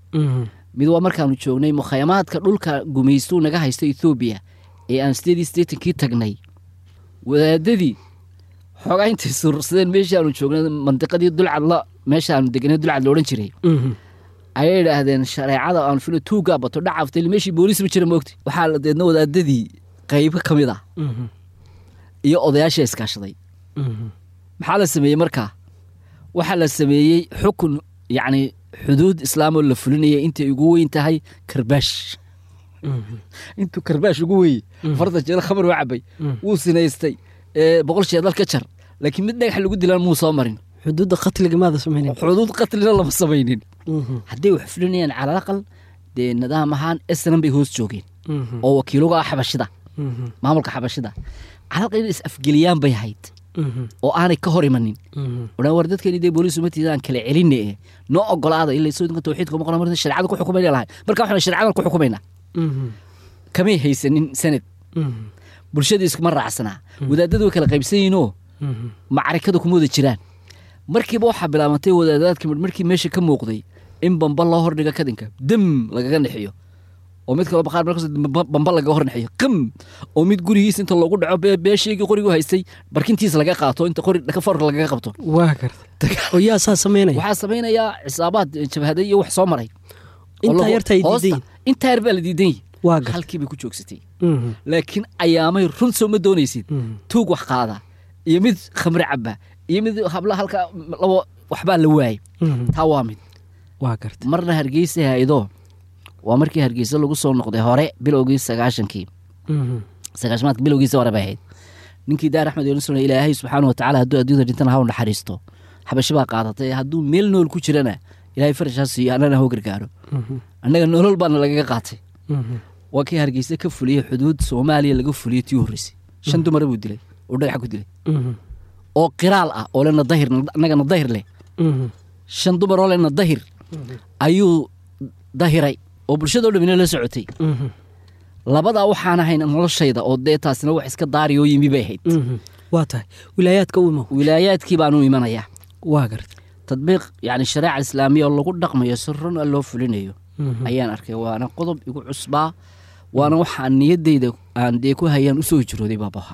mid waa markaanu joognay mukhayamaadka dhulka gumaystuu naga haysta ethoobiya ee aan sideedii sideetankii tagnay wadaadadii xoogaa intay surursadeen meeshaanu joognay mandiqadii dulcadla meeshaanu deganay dulcad la odhan jiray ayay idhaahdeen shareecada aan filo tuugaa bato dhacaftay meeshii booliis ma jira moogti waxaa la deedna wadaadadii qaybo ka mid ah iyo odayaasha iskaashaday maxaa la sameeyey markaa waxaa la sameeyey xukun yacni xuduud islaamoo la fulinaya intay ugu weyn tahay karbaash intuu karbaash ugu weye farda jeelo khamar waa cabay wuu sinaystay ee, boqol sheedal ka jar laakiin mid dhagax lagu dilaan muu soo marin xuduudda qatliga maada samaynin xuduud qatlina lama samaynin hadday wax fulinayaan cala aqal dee nidaam ahaan esnan bay hoos joogeen oo wakiiluga ah xabashida maamulka xabashida calaqal inay is afgeliyaan bay hayd oo aanay ka hor imanin odhan war dadkeeni dee booliis umatiida aan kala celinne eh noo ogolaada ila sodinka tawxiidka uma qoran marna shareecada ku xukumayna lahay marka waxaan shareecadan ku xukumaynaa kamay haysanin sanad bulshadii iskuma raacsanaa wadaadadu way kala qaybsan yihiinoo macarikada kuma wada jiraan markiiba waxaa bilaabantay wadaadadaadka midh markii meesha ka muuqday in bamba loo hordhigo kadinka dam lagaga nexiyo oo mid kaloo baqaar markaas bamba- bamba lagaga hor nexiyo qam oo mid gurigiisa inta loogu dhaco bee- beeshaygii qorigu haystay barkintiisa laga qaato inta qori dhaka forka lagaga qabto waa garta oo yaa saa samaynaya waxaa samaynayaa xisaabaad jabhaday iyo wax soo maray oo intaa lagu- yarta ay hoosta- diidayin intaa yar baa la diidan yahi waa garta halkii bay ku joogsatay laakiin ayaamay run soo ma doonaysid tuug wax qaada iyo mid khamre caba iyo mid habla halka labo waxbaa la waayay taa waa mid waa garta marna hargeysa haydoo waa markii hargeysa lagu soo noqday hore bilowgii sagaashankii sagaashamaadka bilowgiisa hore bay ahayd ninkii daar axmed yonusun ilaahay subxaana wa tacaala hadduu adduunyada dhintana ha u naxariisto xabashi baa qaadatay hadduu meel nool ku jirana ilaahay farashaa siiyo annana hau gargaaro annaga nolol baana lagaga qaatay waa kii hargeysa ka fuliyey xuduud soomaaliya laga fuliyey tii horreysay shan dumara buu dilay oo dhagax ku dilay oo qiraal ah oo lena dahir annagana dahir leh shan dumar oo lena dahir ayuu dahiray oo bulshadao dhamina la socotay labadaa waxaan ahayn noloshayda oo dee taasina wax iska daariyoo yimi bay ahayd waa tahay wilaayaadka u imow wilaayaadkii baanu imanayaa waa garta tadbiiq yacni shareeca islaamiya oo lagu dhaqmayo si run a loo fulinayo ayaan arkay waana qodob igu cusbaa waana waxaan niyaddayda aan dee ku hayaan usoo hijrooday baabaha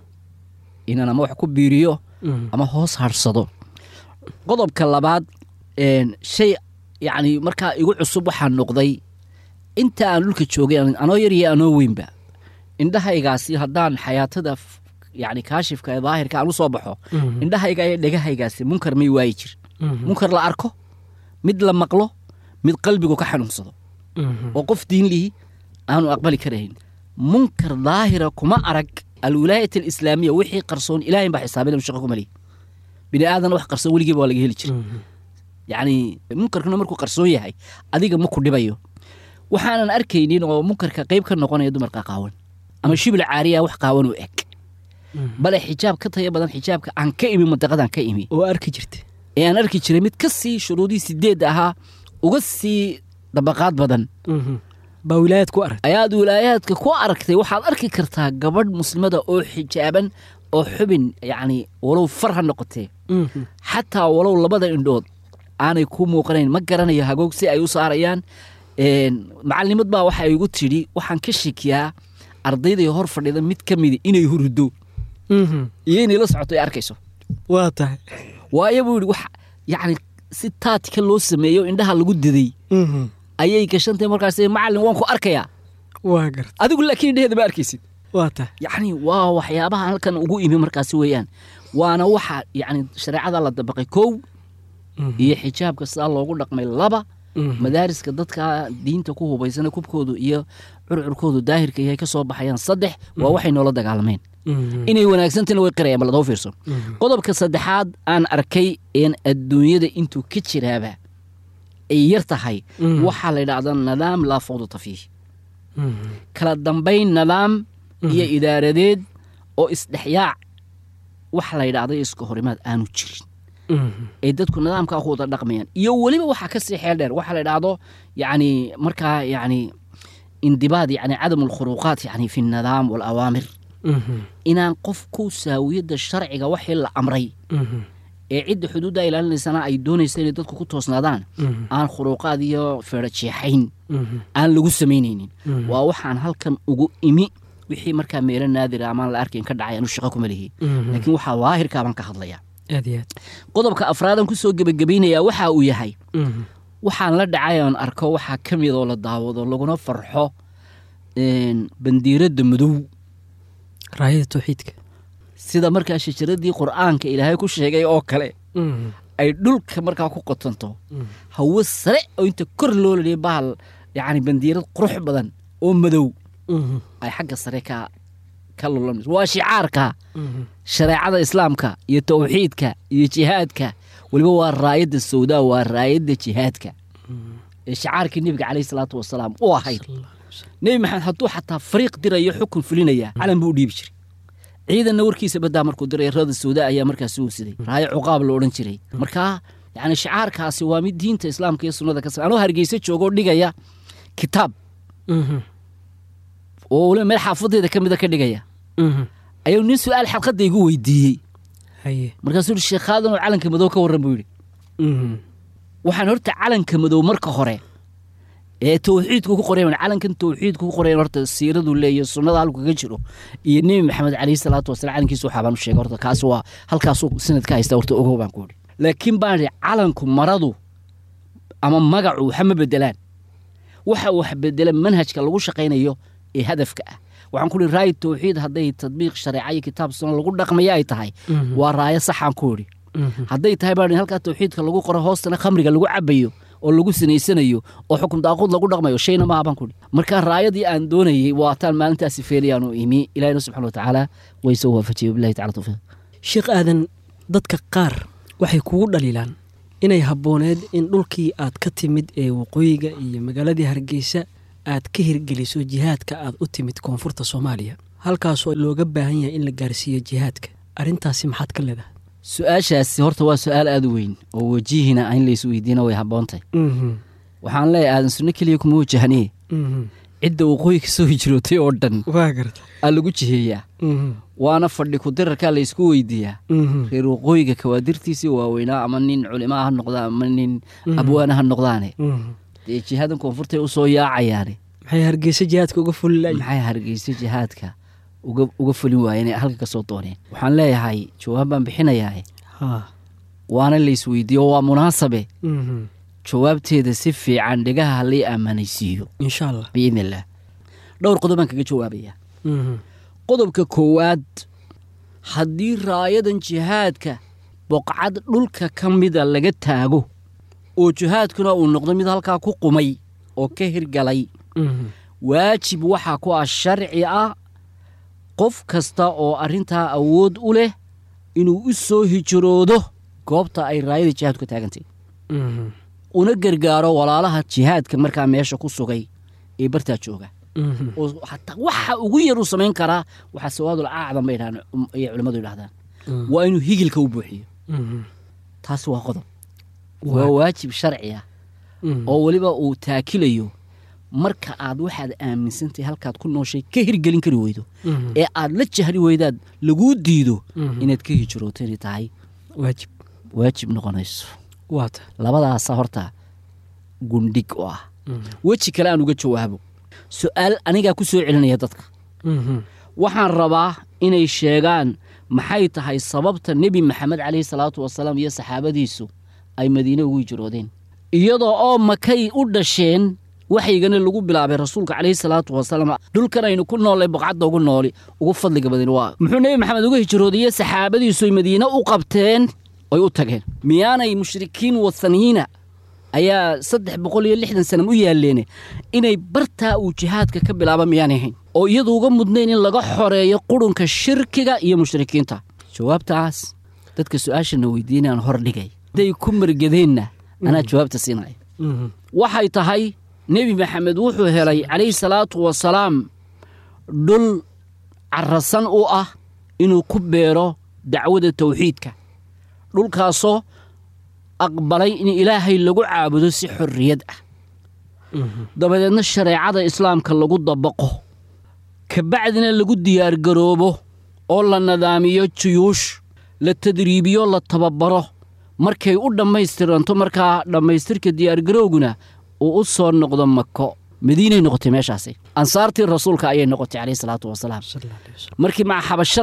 inaan ama wax ku biiriyo ama hoos harsado qodobka labaad een, shay yacni markaa igu cusub waxaa noqday inta aan dhulka joogay aan- anoo yar iyo anoo weynba indhahaygaasi haddaan xayaatada f- yacni kaashifka ee daahirka aan u soo baxo indhahayga iyo dhegahaygaasi munkar may waayi jir munkar la arko mid la maqlo mid qalbigu ka xanuunsado oo qof diin lihi aanu aqbali karayn munkar daahira kuma arag alwilaayat alislaamiya wixii qarsoon ilaahay baa xisaabin inuu shaqo ku maliy bini aadan wax qarsoon weligiiba waa laga heli jira yacni munkarkuna markuu qarsoon yahay adiga ma ku dhibayo waxaanan arkaynin oo munkarka qayb ka noqonaya dumarka qaawan ama shibla caariya wax qaawan u eg bale xijaab ka taya badan xijaabka aan ka imi mantaqadan ka imi oo arki jirta ee aan arki jiray mid ka sii shuruudii sideed ahaa uga sii dabaqaad badan baa wilaayaad ku arag ayaad wilaayaadka ku aragtay waxaad arki kartaa gabadh muslimada oo xijaaban oo xubin yacni walow far ha noqotee xataa walow labada indhood aanay ku muuqanayn ma garanayo hagoog si ay u saarayaan Een, macalimad baa waxa igu tidhi waxaan ka shekiyaa ardayday hor fadhida mid ka mida inay hurdo iyo inay la socoto ay arkayso waa tahay waayo buu yidhi wax yacni si taatika loo sameeyo indhaha lagu diday ayay gashantay markaas macalin waan ku arkayaa waa garta adigu laakiin indhaheeda ma arkaysid waa tahay yacni waa waxyaabaha halkan ugu imi markaasi weeyaan waana waxa yacni shareecada la dabaqay kow iyo xijaabka sidaa loogu dhaqmay laba madaariska dadka diinta ku hubaysana kubkoodu iyo curcurkoodu daahirka yahay ka soo baxayaan saddex waa waxay noola dagaalameen inay wanaagsantina way qirayaan bal adoo fiirso qodobka saddexaad aan arkay een adduunyada intuu ka jiraaba ay yar tahay waxaa la yidhaahdaa nidaam laa fawdata fiih kala dambayn nidaam iyo idaaradeed oo isdhexyaac wax la yidhaahdo iska horimaad aanu jirin ay dadku nidaamkaa ku wada dhaqmayaan iyo weliba waxaa ka sii xeel dheer waxaa la yidhaahdo yacni markaa yacni indibaad yacni cadam alkhuruuqaat yacni fi nidaam waalawaamir inaan qofku saawiyadda sharciga waxii la amray ee cidda xuduudda ilaalinaysana ay doonaysa inay dadku ku toosnaadaan aan khuruuqaad iyo feedho jeexayn aan lagu samaynaynin waa waxaan halkan ugu imi wixii markaa meelo naadira amaan la arkayn ka dhacay anu shaqo kuma lihi laakiin waxaa daahirkaa baan ka hadlayaa aad iyo aad qodobka afraadan ku soo gebagabaynayaa waxa uu yahay waxaan la dhacay oon arko waxaa ka mid oo la daawado laguna farxo een, bandiiradda madow raayada tawxiidka sida markaa shajaradii qur'aanka ilaahay ku sheegay oo kale ay dhulka markaa ku qotonto hawo sare oo inta kor loo laliya bahal yacni bandiirad qurux badan oo madow ay xagga sare ka ka lulanayso waa shicaarka shareecada islaamka iyo tawxiidka iyo jihaadka weliba waa raayadda sawdaa waa raayadda jihaadka ee shicaarkii nebiga caleyhi salaatu wasalaam u ahayd nebi maxamed hadduu xataa fariiq dirayo xukun fulinaya calan buu u dhiibi jiray ciidanna warkiisa baddaa markuu diray rada sawda ayaa markaas u siday raayo cuqaab la odhan jiray markaa yani shicaarkaasi waa mid diinta islaamka iyo sunnada ka sa anoo hargeysa joogoo dhigaya kitaab oo waliba meel xaafadeeda ka mida ka dhigaya ayuu nin su-aal xalqadda igu weydiiyey haye markaasuu yihi sheekhaadanu calanka madow ka warran buu yidhi waxaan horta calanka madow marka hore ee tawxiidku ku qorayan calankan tawxiidku ku qorayan horta siiradu leeyo sunnada halku kaga jiro iyo nebi maxamed calayhi salaatu wasalaam calankiisa waxaa baan u sheegay horta kaas waa halkaasuu sanad ka haysta horta ogow baan ku idhi laakiin baan idhi calanku maradu ama magacu waxa ma bedelaan waxa wax bedela manhajka lagu shaqaynayo ee hadafka ah waxaan ku ihi raayi tawxiid hadday tadbiiq shareeca iyo kitaab sunna lagu dhaqmaya ay tahay waa raayo saxaan ku idhi hadday tahay baan idhi halkaa tawxiidka lagu qoro hoostana khamriga lagu cabayo oo lagu sinaysanayo oo xukun daaquud lagu dhaqmayo shayna maaha baan ku idhi marka raayadii aan doonayey waataan maalintaasi feelayaanu imi ilahina subxana wa tacaala way soo waafajiyey wabillahi tacala tawfiiq sheekh aadan dadka qaar waxay kugu dhaliilaan inay habbooneed in dhulkii aad ka timid ee waqooyiga iyo magaaladii hargeysa aad ka hirgeliso jihaadka aad u timid koonfurta soomaaliya halkaasoo looga baahan yahay in la gaarsiiyo jihaadka arrintaasi maxaad ka leedahay su-aashaasi horta waa su-aal aada u weyn oo wajihina in lays weydiina way habboontahy waxaan leeyahay aadan sunno keliya kuma wajahniye cidda waqooyi ka soo hijrootay oo dhan waa garta aa lagu jiheeyaa waana fadhi ku-dirarkaa laysku weydiiyaa reer waqooyiga kawaadirtiisii waaweynaa ama nin culimaa ha noqdaan ama nin abwaana ha noqdaane dee jihaadan koonfurtay usoo yaacayaane maxay hargeysa jihaadka uga fuli layihin maxay hargeysa jihaadka uga uga fulin waayeen ee halka ka soo dooneen waxaan leeyahay jawaab baan bixinayaa ha waana laysweydiiyo waa munaasabe jawaabteeda si fiican dhegaha halay aamanaysiiyo insha allah biidn illaah dhowr qodob baan kaga jawaabayaa qodobka koowaad haddii raayadan jihaadka boqcad dhulka ka mida laga taago oo jihaadkuna uu noqdo mid halkaa ku qumay oo ka hirgalay waajib waxaa ku ah sharci ah qof kasta oo arrintaa awood u leh inuu u soo hijroodo goobta ay raayada jihaadku taagantay una gargaaro walaalaha jihaadka markaa meesha ku sugay ee bartaa jooga oo hataa waxa ugu yar uu samayn karaa waxaa sawaadul acdam bay dhahaan ayay culimmadu yidhahdaan waa inuu higilka u buuxiyo taasi waa qodob waa waajib sharci ah oo weliba uu taakilayo marka aad waxaad aaminsantahay halkaad ku nooshay ka hirgelin kari weydo ee aad la jahri weydaad laguu diido inaad ka hijrooto inay tahay waajib waajib noqonayso waata labadaasa horta gundhig oo ah weji kale aan uga jawaabo su-aal anigaa ku soo celinaya dadka waxaan rabaa inay sheegaan maxay tahay sababta nebi maxamed caleyhi salaatu wasalaam iyo saxaabadiisu ay madiine ugu hijroodeen iyadoo oo makay u dhasheen waxaygana lagu bilaabay rasuulka caleyhi salaatu wasalaam dhulkan aynu ku noollay boqcadda ugu nooli ugu fadliga badan waa muxuu nebi maxamed uga hijroodayey saxaabadiisu ay madiine u qabteen oy u tageen miyaanay mushrikiin wathaniyiina ayaa saddex boqol iyo lixdan sana u yaalleene inay bartaa uu jihaadka ka bilaaba miyaanay ahayn oo iyadu uga mudnayn in laga xoreeyo qurunka shirkiga iyo mushrikiinta jawaabtaas dadka su-aashana weydiinaan hor dhigay hadday ku margadeenna anaa jawaabta siinaya waxay tahay nebi maxamed wuxuu helay calayhi salaatu wasalaam dhul carasan u ah inuu ku beero dacwada tawxiidka dhulkaasoo aqbalay in ilaahay lagu caabudo si xorriyad ah dabadeedna shareecada islaamka lagu dabaqo kabacdina lagu diyaargaroobo oo la nadaamiyo juyuush la tadriibiyo la tababaro markay u dhammaystiranto markaa dhammaystirka diyaargarooguna uu u soo noqdo mako madiinay noqotay meeshaasi ansaartii rasuulka ayay noqotay caleyhi salaatu wasalaam markii maca xabasho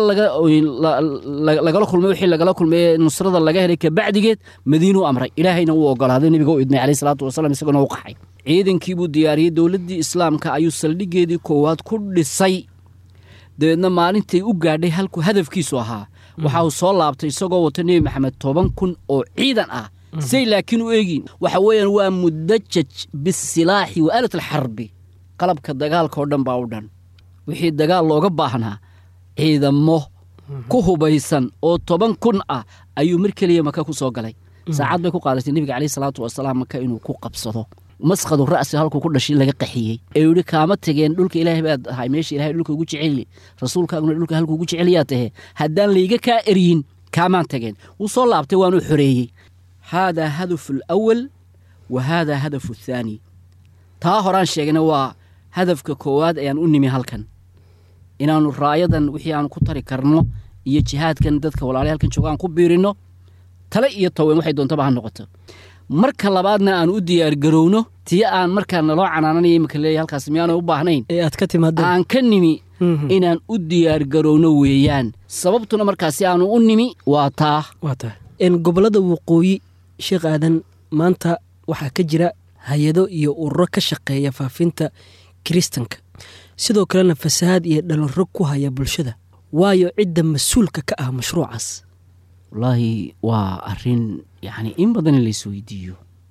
lagala kulmay wixii lagala kulmay nusrada laga helay kabacdigeed madiinuu amray ilaahayna wuu ogolaaday nebiga u idmay caleyhi salaatu wasalaam isaguna u qaxay ciidankiibuu diyaariyey dowladdii islaamka ayuu saldhiggeedii koowaad ku dhisay dabeedna maalintay u gaadhay halkuu hadafkiisu ahaa waxa uu soo laabtay isagoo wata nebi maxamed toban kun oo ciidan ah say laakiin u eegiin waxa weeyaan waa mudajaj bisilaaxi wa aalat alxarbi qalabka dagaalka oo dhan baa u dhan wixii dagaal looga baahnaa ciidamo ku hubaysan oo toban kun ah ayuu mar keliya maka ku soo galay saacad bay ku qaadatay nebiga caleyhi salaatu wasalaam maka inuu ku qabsado masqadu ra'si halkuu ku dhashay laga qaxiyey ee yidhi kaama tageen dhulka ilaahay baad ahay meesha ilahay dhulka ugu jeceli rasuulkaaguna dhulka halku ugu jecelyaa tahe haddaan layga kaa eryin kaamaan tageen wuu soo laabtay waanuu xoreeyey haadaa hadafu alawal wa haadaa hadafu athaani taa horaan sheegna waa hadafka koowaad ayaan u nimi halkan inaannu raayadan wixii aanu ku tari karno iyo jihaadkan dadka walaalahay halkan jooga aan ku biirinno tale iyo taween waxay doontaba ha noqoto marka labaadna aan u diyaargarowno tii aan markaa naloo canaananaya imika leeyahy halkaas miyaana u baahnayn ee aad ka timaadeen aan ka nimi Mhm. inaan u diyaargarowno weeyaan sababtuna markaasi aanu u nimi waa taa waa tahay En gobollada waqooyi sheekh aadan maanta waxaa ka jira hay-ado iyo ururo ka shaqeeya faafinta kiristanka sidoo kalena fasahaad iyo dhallinro ku haya bulshada waayo cidda mas-uulka ka ah mashruucaas wallaahi waa arrin yacni in badan in lais weydiiyo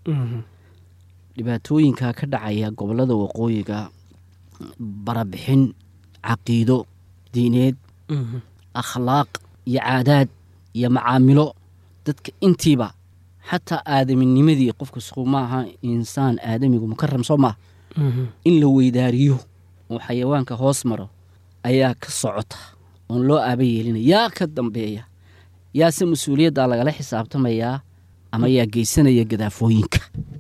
dhibaatooyinka ka dhacaya gobollada waqooyiga barabixin caqiido diineed akhlaaq iyo caadaad iyo macaamilo dadka intiiba xataa aadaminimadii qofka suqu maaha insaan aadamigu mukaram soo maaha in la weydaariyo oo xayawaanka hoos maro ayaa ka socota oon loo aaba yeelina yaa ka dambeeya yaase mas-uuliyaddaa lagala xisaabtamayaa ama yaa geysanaya gadaafooyinka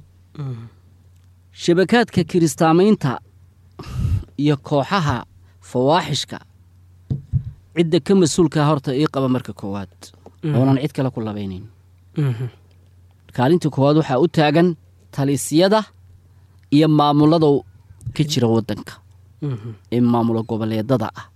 shabakaadka kiristaamaynta iyo kooxaha fawaaxishka cidda ka mas-uulkaa horta ii qaba marka koowaad oonan cid kale ku labaynayn kaalinta koowaad waxaa u taagan talisyada iyo maamulada ka jira waddanka ee maamulo goboleedada ah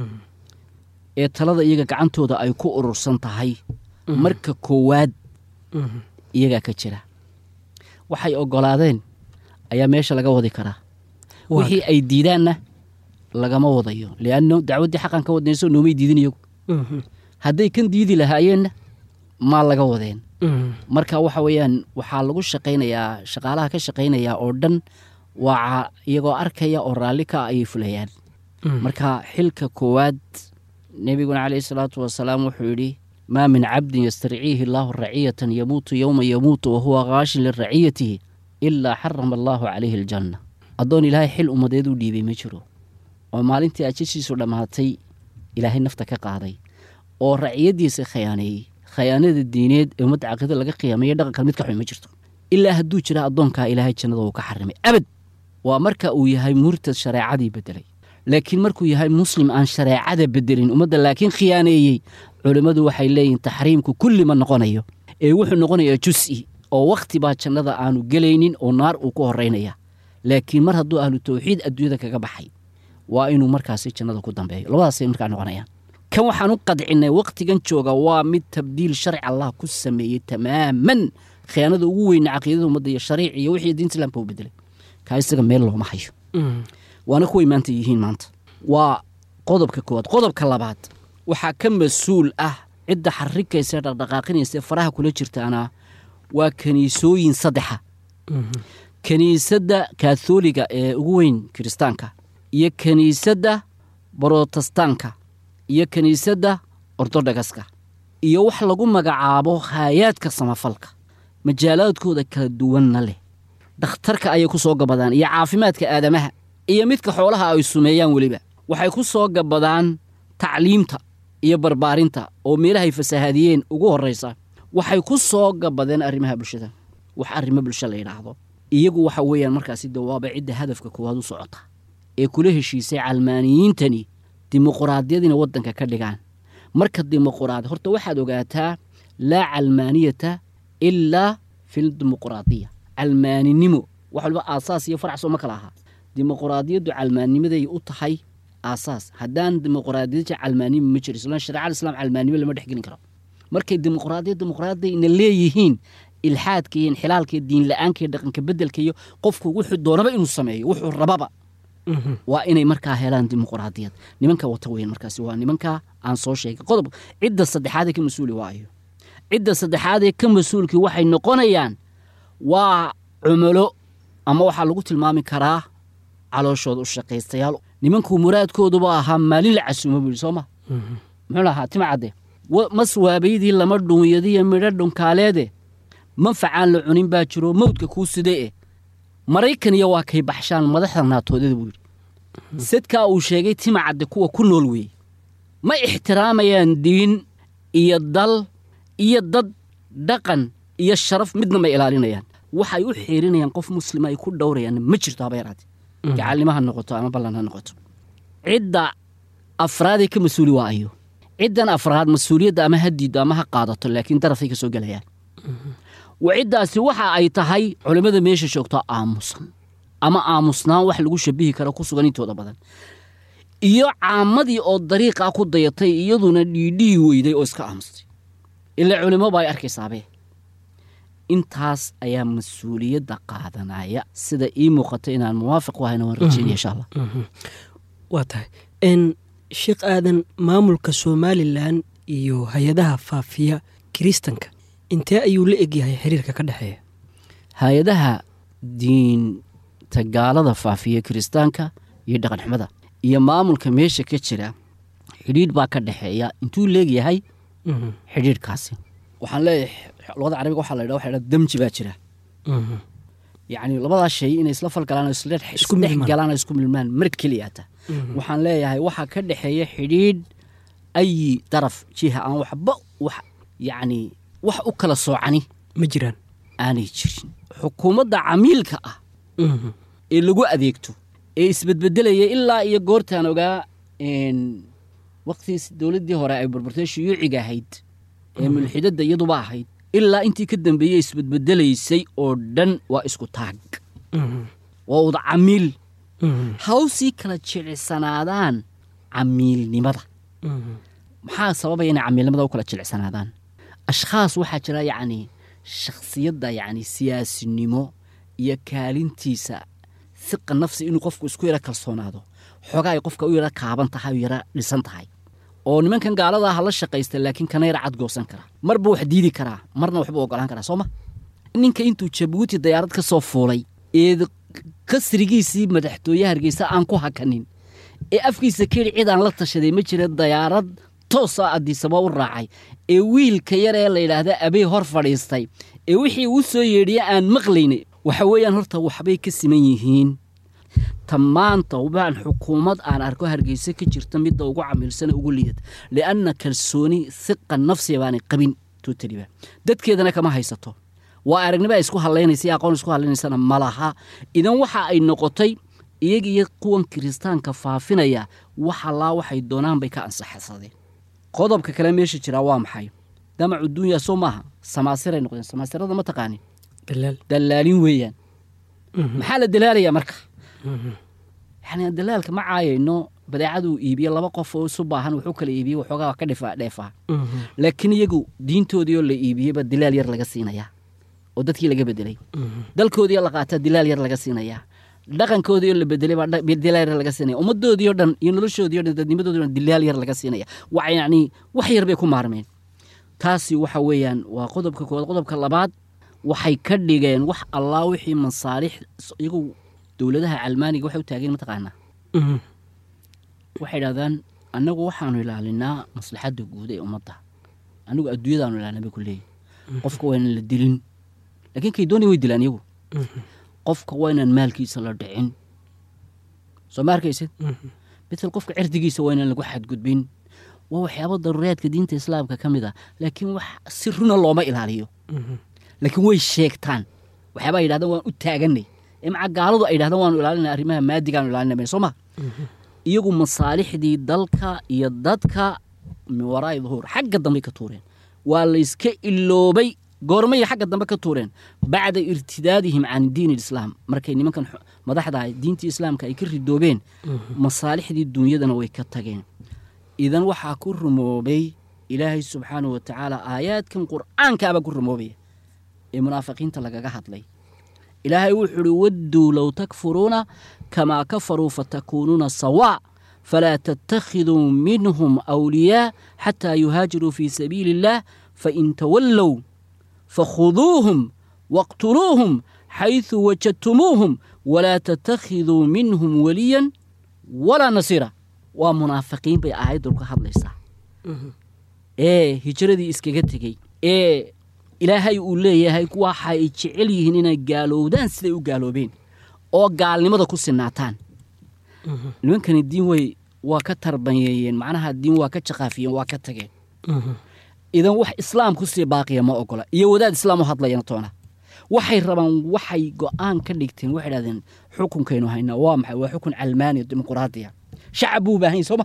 ee talada iyaga gacantooda ay ku urursan tahay marka koowaad iyagaa ka jira waxay oggolaadeen ayaa meesha laga wadi karaa Waa wixii ay diidaanna lagama wadayo lianno dacwaddii xaqan ka wadnayso noomay diidin iyagu hadday kan diidi lahaayeenna maa laga wadeen marka waxa weeyaan waxaa lagu shaqaynayaa shaqaalaha ka shaqaynayaa oo dhan waa iyagoo arkaya oo raalli ka ayay fulayaan marka xilka koowaad nebiguna caleyhi salaatu wasalaam wuxuu yidhi maa min cabdin yastarciihi allaahu raciyatan yamuutu yowma yamuutu wahuwa kaashin liraciyatihi ilaa xarama allaahu calayhi aljanna addoon ilaahay xil ummadeed u dhiibay ma jiro oo maalintii ajashiisu dhammaatay ilaahay nafta ka qaaday oo raciyadiisa khiyaaneeyey khayaanada diineed ee ummadda caqiida laga qiyaamaya dhaqankan mid ka xun ma jirto ilaa hadduu jira addoonkaa ilaahay jannada uu ka xarimay abad waa marka uu yahay murtad shareecadii bedelay laakiin markuu yahay muslim aan shareecada bedelin ummadda laakiin khiyaaneeyey culimmadu waxay leeyihin taxriimku kulli ma noqonayo ee wuxuu noqonayaa jus'i oo wakhti baa jannada aanu gelaynin oo naar uu ku horeynaya laakiin mar hadduu ahlu tawxiid adduunyada kaga baxay waa inuu markaasi jannada ku dambeeyo labadaasay markaa noqonayaan kan waxaan u qadcinay wakhtigan jooga waa mid tabdiil sharci allah ku sameeyey tamaaman khiyaanada ugu weyna caqiidada ummadda iyo shariic iyo wixii diinta islaamka u bedelay kaa isaga meel looma hayo waana kuway maanta yihiin maanta waa qodobka koowaad qodobka labaad waxaa ka mas-uul ah cidda xarikaysa dhaqdhaqaaqinaysa ee faraha kula jirtaana waa kaniisooyin saddexa kiniisadda kaathooliga ee ugu weyn kiristaanka iyo kiniisadda brotestaanka iyo kiniisadda ortodhogaska iyo wax lagu magacaabo haayaadka samafalka majaalaadkooda kala duwanna leh dhakhtarka ayay ku soo gabadaan iyo caafimaadka aadamaha iyo midka xoolaha ay sumeeyaan weliba waxay ku soo gabadaan tacliimta iyo barbaarinta oo meelahay fasahaadiyeen ugu horraysa waxay ku soo gabadeen arrimaha bulshada wax arrimo bulsho la yidhaahdo iyagu waxa weeyaan markaasi dawaaba cidda hadafka koowaad u socota ee kula heshiisay calmaaniyiintani dimuquraadiyadiina waddanka ka dhigaan marka dimuquraadi horta waxaad ogaataa laa calmaaniyata ilaa fildimuquraadiya calmaaninimo wax walba aasaas iyo farac soo ma kala ahaa dimuquraadiyaddu calmaannimaday u tahay aasaas haddaan dimuquraadiyada calmaanimo ma jiro islaan shareecada islaam calmaanimo lama dhexgelin karo markay dimuquraadiyad dimuquraadiyadna leeyihiin ilxaadka iyo inxilaalka iyo diin la-aanka iyo dhaqanka bedelka iyo qofku wuxuu doonaba inuu sameeyo wuxuu rababa waa inay markaa helaan dimuqraadiyad nimanka wata weyn markaasi waa nimanka aan soo sheegay qodob cidda saddexaadee ka mas-uuli waayo cidda saddexaadee ka mas-uulkii waxay noqonayaan waa cumulo ama waxaa lagu tilmaami karaa calooshooda u shaqaystayaal nimankuu muraadkooduba ahaa maalin la casuumo buu yidhi soo ma muxuu lahaa tima cadde mas waabaydii lama dhuunyadiyo midho dhunkaaleede manfacaan la cunin baa jiro mawdka kuu side e maraykan iyo waa kay baxshaan madaxda naatoodada buu yidhi sadkaa uu sheegay tima cadde kuwa ku nool weeye ma ixtiraamayaan diin iyo dal iyo dad dhaqan iyo sharaf midna ma ilaalinayaan waxay u xiirinayaan qof muslima ay ku dhowrayaan ma jirto haba yaraate gacalnimo ha noqoto ama ballan ha noqoto cidda afraadee ka mas-uuli waa ayo ciddan afraad mas-uuliyadda ama ha diiddo ama ha qaadato laakiin darafay ka soo gelayaan wa ciddaasi waxa ay tahay culimmada meesha joogto aamusan ama aamusnaan wax lagu shabihi karo ku sugan intooda badan iyo caamadii oo dariiqaa ku dayatay iyaduna dhiidhihi weyday oo iska aamustay ilaa culimmoba ay arkaysaabee intaas ayaa mas-uuliyadda qaadanaya sida ii muuqata inaan muwaafiq u ahayna waan rajeynaya insha allah waa tahay n sheekh aadan maamulka somalilan iyo hay-adaha faafiya kiristanka intee ayuu la egyahay xiriirka ka dhexeeya hay-adaha diinta gaalada faafiya kiristaanka iyo dhaqanxumada iyo maamulka meesha ka jira xidhiidh baa ka dhexeeya intuu leegyahay xidhiidhkaasi waxaan leeyahay luqada carabiga waxaa la ydha waxa dha damji baa jira yacni labadaas shay inay isla falgalaan oo isdhex galaan oo isku milmaan mar keliyaata waxaan leeyahay waxaa ka dhexeeya xidhiidh ayi daraf jiha aan waxba wax yacni wax u kala soocani ma jiraan aanay jirin xukuumadda camiilka ah ee lagu adeegto ee isbedbedelaya ilaa iyo goortaan ogaa waqtigiis dowladdii hore ay burburtay shuyuuciga ahayd ee mulxidadda iyaduba ahayd ilaa intii ka dambeeyey isbedbedelaysay oo dhan waa isku taag waa wada camiil hawsii kala jilicsanaadaan camiilnimada maxaa sababaya inay camiilnimada u kala jilicsanaadaan ashkhaas waxaa jira yacni shakhsiyadda yacni siyaasinimo iyo kaalintiisa siqa nafsi inuu qofku isku yaro kalsoonaado xoogaa ay qofka u yaro kaaban tahay u yaro dhisan tahay oo nimankan gaaladaa ha la shaqaysta laakiin kana yara cadgoosan kara marba wax diidi karaa marna waxbuu ogolaan karaa soo ma ninka intuu jabuuti dayaarad ka soo fuulay ee kasrigiisii madaxtooye hargeysa aan ku hakanin ee afkiisa keli cid aan la tashaday ma jira dayaarad toosa addiisaba u raacay ee wiilka yar ee la yidhaahda abey hor fadhiistay ee wixii uu soo yeedhiye aan maqlaynay waxa weeyaan horta waxbay ka siman yihiin ta maanta baan xukuumad aan arko hargeysa ka jirta midda ugu camiilsana ugu liidata lianna kalsooni hiqa nafsiga baanay qabin tutaliba dadkeedana kama haysato waa aragnimo ay isku hadlaynaysa aqoon isku hadlaynaysana malaha idan waxa ay noqotay iyaga iyo kuwan kiristaanka faafinaya wax allaa waxay doonaan bay ka ansaxsadeen qodobka kale meesha jiraa waa maxay damacu dunya soo maaha samaasiray noqdeen samaasirada ma taqaanin dalaal dallaalin weeyaan maxaa la dalaalayaa marka yani dalaalka ma caayayno badeecaduu iibiye laba qof oo isu baahan wuxuu kala iibiye waxoogaa ka dhifa dheefaa laakiin iyagu diintoodii oo la iibiyeyba dilaal yar laga siinayaa oo dadkii laga bedelay dalkoodii oo la qaataa dilaal yar laga siinayaa dhaqankoodii oo la bedelay baa dilaal yar laga siinaya ummadoodii oo dhan iyo noloshoodii o dhan dadnimadoodii o dhan dilaal yar laga siinaya wa yacni wax yar bay ku maarmeen taasi waxa weeyaan waa qodobka koowaad qodobka labaad waxay ka dhigeen wax allaa wixii masaalix iyagu dowladaha calmaaniga waxay u taageen mataqaanaa waxay idhahdaan annagu waxaanu ilaalinaa maslaxadda guud ee ummadda annagu adduunyadaanu ilaalina bay ku leeyihin qofka waa inaan la dilin laakiin kay doonaya way dilaan iyagu qofka waa inaan maalkiisa la dhicin soo ma arkaysid betel qofka cirdigiisa waa inaan lagu xadgudbin waa waxyaaba daruuriyaadka diinta islaamka ka mid a laakiin wax si runa looma ilaaliyo laakiin way sheegtaan waxyaabaa yidhahdaan waan u taaganay ee maca gaaladu ay yidhahdaan waanu ilaalina arrimaha maadigaanu ilaalinay soo ma iyagu masaalixdii dalka iyo dadka min waraa'i duhuur xagga dambey ka tuureen waa layska iloobay goormay xagga dambe ka tuureen bacda irtidaadihim can diin ilislaam markay nimankan madaxda diintii islaamka ay ka ridoobeen masaalixdii duunyadana way ka tageen idan waxaa ku rumoobay ilaahay subxaanahu wa tacaala aayaadkan qur'aankaabaa ku rumoobaya ee munaafiqiinta lagaga hadlay ilaahay wuxuu uhi wadduu low takfuruuna kamaa kafaruu fatakuunuuna sawaa falaa tattakhiduu minhum awliyaa xataa yuhaajiruu fii sabiili illaah fain tawallow fakhuduuhum waqtuluuhum xayثu wajadtumuuhum walaa tattakhiduu minhum weliyan walaa nasiira waa munaafiqiin bay aayaddu ka hadlaysaa ee hijiradii iskaga tegey ee ilaahay uu leeyahay waxa ay jecel yihiin inay gaalowdaan siday u gaaloobeen oo gaalnimada ku sinaataan nimankani diin way waa ka tarbanyeeyeen macnaha diin waa ka jaqaafiyeen waa ka tageen idan wax islaam kusii baaqiya ma ogola iyo wadaad islaam u hadlayana toona waxay rabaan waxay go-aan ka dhigteen waxay dhahdeen xukunkaynu haynaa waa maxay waa xukun calmaani dimuquraadiya shacab buu u baahan yahy sooma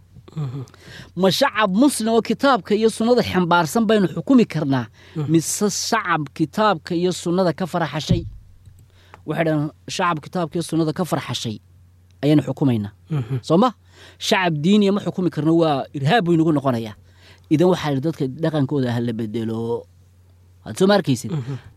ma shacab muslim oo kitaabka iyo sunnada xambaarsan baynu xukumi karnaa mise shacab kitaabka iyo sunnada ka farxashay waxay dhahdeen shacab kitaabka iyo sunnada ka farxashay ayaanu xukumaynaa soo ma shacab diiniya ma xukumi karno waa irhaab buu inagu noqonayaa idan waxaa idhi dadka dhaqankooda ha la bedelo waad soo ma arkaysid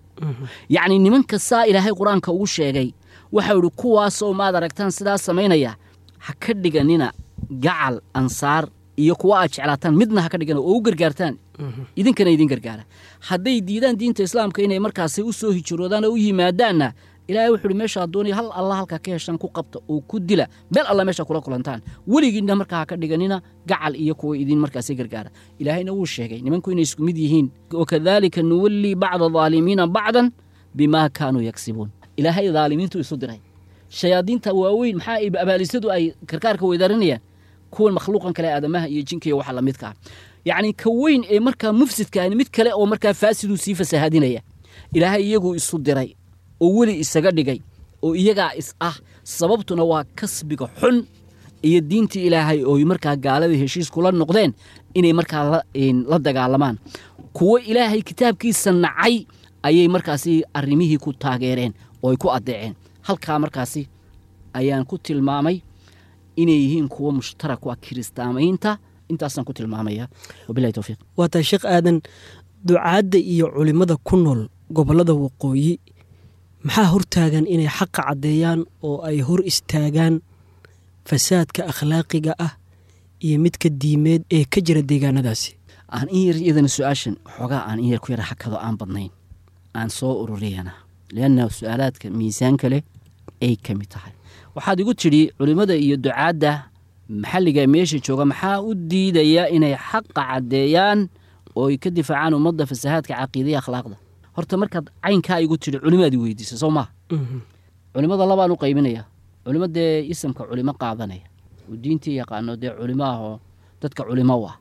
yacni nimanka saa ilaahay qur-aanka ugu sheegay waxau idhi kuwaasoo maad aragtaan sidaa samaynaya ha ka dhiganina gacal ansaar iyo kuwa aad jeclaataan midna ha ka dhigana oo u gargaartaan idinkana idin gargaara hadday diidaan diinta islaamka inay markaasi u soo hijiroodaan oo u yimaadaanna ilaahay wuxu uhi meeshaa doonaya hal alla halkaa ka heshaan ku qabta oo ku dila meel alla meesha kula kulantaan weligiinna markaa ha ka dhiganina gacal iyo kuwa idin markaasi gargaara ilaahayna wuu sheegay nimanku inay isku mid yihiin wakadaalika nuwallii bacda daalimiina bacdan bimaa kaanuu yagsibuun ilaahay daalimiintu isu diray shayaadiinta waaweyn maxaa abaalisadu ay karkaarka weydarinayaan kuwan makhluuqan kale aadamaha iyo jinka iyo waxa lamidka ah yacni ka weyn ee markaa mufsidkaani mid kale oo markaa faasiduu sii fasahaadinaya ilaahay iyaguu isu diray oo weli isaga dhigay oo iyagaa is ah sababtuna waa kasbiga xun iyo diintii ilaahay ooy markaa gaalada heshiis kula noqdeen inay markaa la dagaalamaan kuwo ilaahay kitaabkiisa nacay ayay markaasi arrimihii ku taageereen oo ay ku addeeceen halkaa markaasi ayaan ku tilmaamay inay yihiin kuwo mushtarak u ah kiristaamaynta intaasaan ku tilmaamaya wabilahi towfiiq waa tahay sheekh aadan ducaadda iyo culimmada ku nool gobollada waqooyi maxaa hortaagan inay xaqa caddeeyaan oo ay hor istaagaan fasaadka akhlaaqiga ah iyo midka diimeed ee ka jira deegaanadaasi aan in yar iyadana su-aashan xoogaa aan in yar ku yara xakado aan badnayn aan soo ururiyana leanna su-aalaadka miisaanka leh ay ka mid tahay waxaad igu tidhi culimmada iyo ducaadda maxalliga meesha jooga maxaa u diidaya inay xaqa caddeeyaan oo ay ka difaacaan ummadda fasahaadka caqiidaya akhlaaqda horta markaad caynkaa igu tidhi culimaad i weydiisa soo maha culimmada labaan u qaybinaya culimo dee isamka culimo qaadanaya oo diintii yaqaano dee culimo ahoo dadka culimo u ah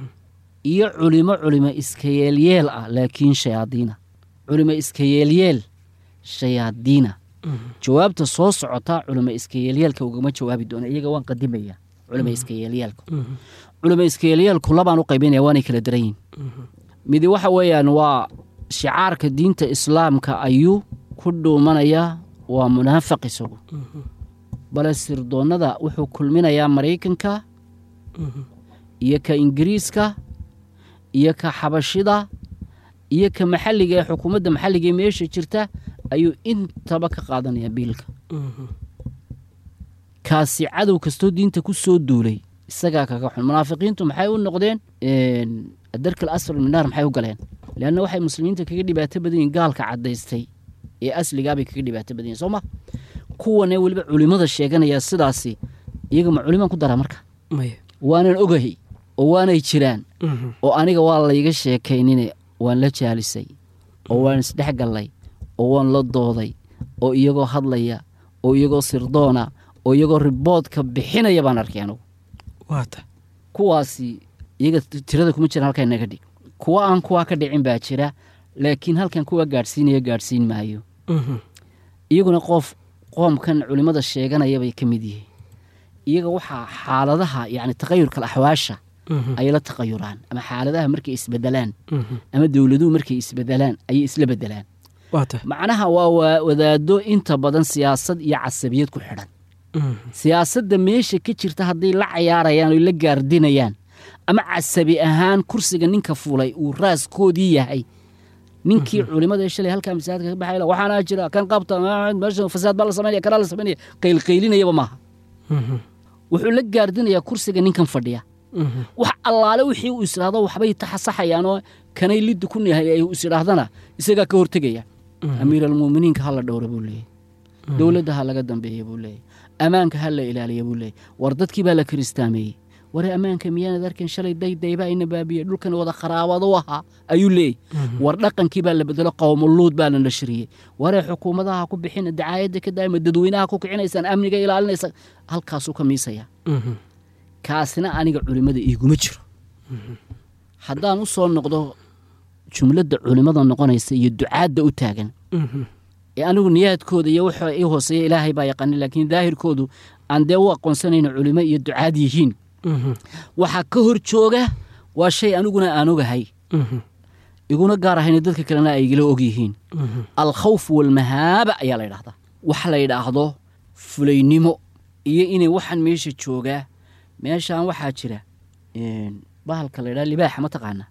iyo culimo culimo iska yeelyeel ah laakiin shayaadiina culimo iska yeelyeel shayaadiina jawaabta soo socotaa culimo iska yeelyeelka ugama jawaabi doona iyaga waan qadimaya culimo iska yeelyeelka culimo iska yeelyeelku labaan u qaybinaya waanay kala daran yihin midi waxa weeyaan waa shicaarka diinta islaamka ayuu ku dhuumanayaa waa munaafiq isagu bale sirdoonnada wuxuu kulminayaa maraykanka iyo ka ingiriiska iyo ka xabashida iyo ka maxalliga ee xukuumadda maxalliga ee meesha jirta ayuu intaba ka qaadanayaa biilka kaasi cadow kastoo diinta ku soo duulay isagaa kaga xun munaafiqiintu maxay u noqdeen adarkal asfar minaar maxay u galeen leanna waxay muslimiinta kaga dhibaato badan yihin gaalka caddaystay ee asligaabay kaga dhibaato badan yihin soo ma kuwane weliba culimmada sheeganaya sidaasi iyaga ma culimaan ku daraa marka waanan ogahay oo waanay jiraan oo aniga waa layga sheekaynine waan la jaalisay oo waan isdhex gallay oo waan la dooday oo iyagoo hadlaya oo iyagoo sirdoona oo iyagoo riboodka bixinaya baan arkay anugu waata kuwaasi iyaga tirada kuma jiraan halkaa naga dhig kuwa aan kuwaa ka dhicin baa jira laakiin halkan kuwa gaadhsiinaya gaadhsiin maayo iyaguna qof qoomkan culimmada sheeganaya bay ka mid yihiin iyaga waxaa xaaladaha yacni taqayurka axwaasha ayay la taqayuraan ama xaaladaha markay isbedelaan ama dowladuhu markay isbedelaan ayay isla bedelaan waata macnaha waa wadaado inta badan siyaasad iyo casabiyad ku xidhan siyaasadda meesha ka jirta hadday la cayaarayaan oy la gaardinayaan ama casabi ahaan kursiga ninka fulay uu raaskoodii yahay ninkii culimada ee shalay halkaa masaajidka ka baxay la, waxaana jira kan qabta ah, meesha fasaad baa la samaynaya kanaa la samaynaya qaylqaylinayaba maaha wuxuu la gaardinayaa kursiga ninkan fadhiya wax allaale wixii uu isdhaahdo waxbay taxasaxayaanoo kanay liddi ku yahay ay is idhaahdana isagaa ka hortegaya amiir almuuminiinka ha la dhowra buu leeyahy dowladda ha laga dambeeya buu leeyahy ammaanka ha la ilaaliya buu leeyahy war dadkii baa la kiristaameeyey ware ammaanka miyaanad arkin shalay daydayba ina baabiye dhulkan wada kharaabado ahaa ayuu leeyahy war dhaqankii baa la bedelo qowmuluud baa la nashriyey waree xukuumadaha ku bixina dacaayadda ka daa'ima dadweynaha ku kicinaysaan amniga ilaalinaysa halkaasuu ka miisaya kaasina aniga culimmada iiguma jiro haddaan u soo noqdo jumladda culimmada noqonaysa iyo ducaadda u taagan ee anigu niyaadkooda iyo waxa ii hooseeya ilaahay baa yaqaani laakiin daahirkoodu aan dee u aqoonsanayno culimo iyo ducaad yihiin waxaa ka hor jooga waa shay aniguna aan ogahay iguna gaar ahayna dadka kalena ay igala og yihiin alkhawf walmahaaba ayaa la yidhahdaa wax la yidhaahdo fulaynimo iyo inay waxaan meesha joogaa meeshaan waxaa jira een, bahalka la yidhaha libaaxa ma taqaana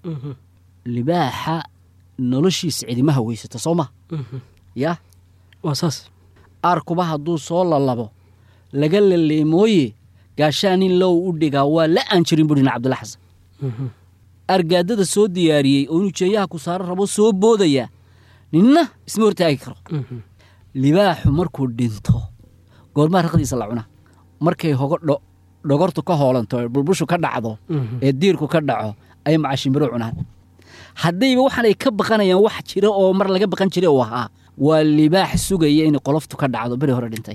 libaaxa noloshiisa cidimaha weysata soo ma ya waa saas aarkuba hadduu soo lalabo laga laleemooye gaashaanin low u dhigaa waa la aan jirin buhi nin cabdilla xasan argaadada soo diyaariyey oo inuu jeeyaha ku saaro rabo soo boodaya ninna isma hortaagi karo libaaxu markuu dhinto goormaa raqdiisa la cuna markay hogo dho- dhogortu ka hoolanto ee bulbushu ka dhacdo ee diirku ka dhaco ay macashimbiro cunaan haddayba waxaanay ka baqanayaan wax jira oo mar laga baqan jiray uu ahaa waa libaax sugaya inay qoloftu ka dhacdo beri hore dhintay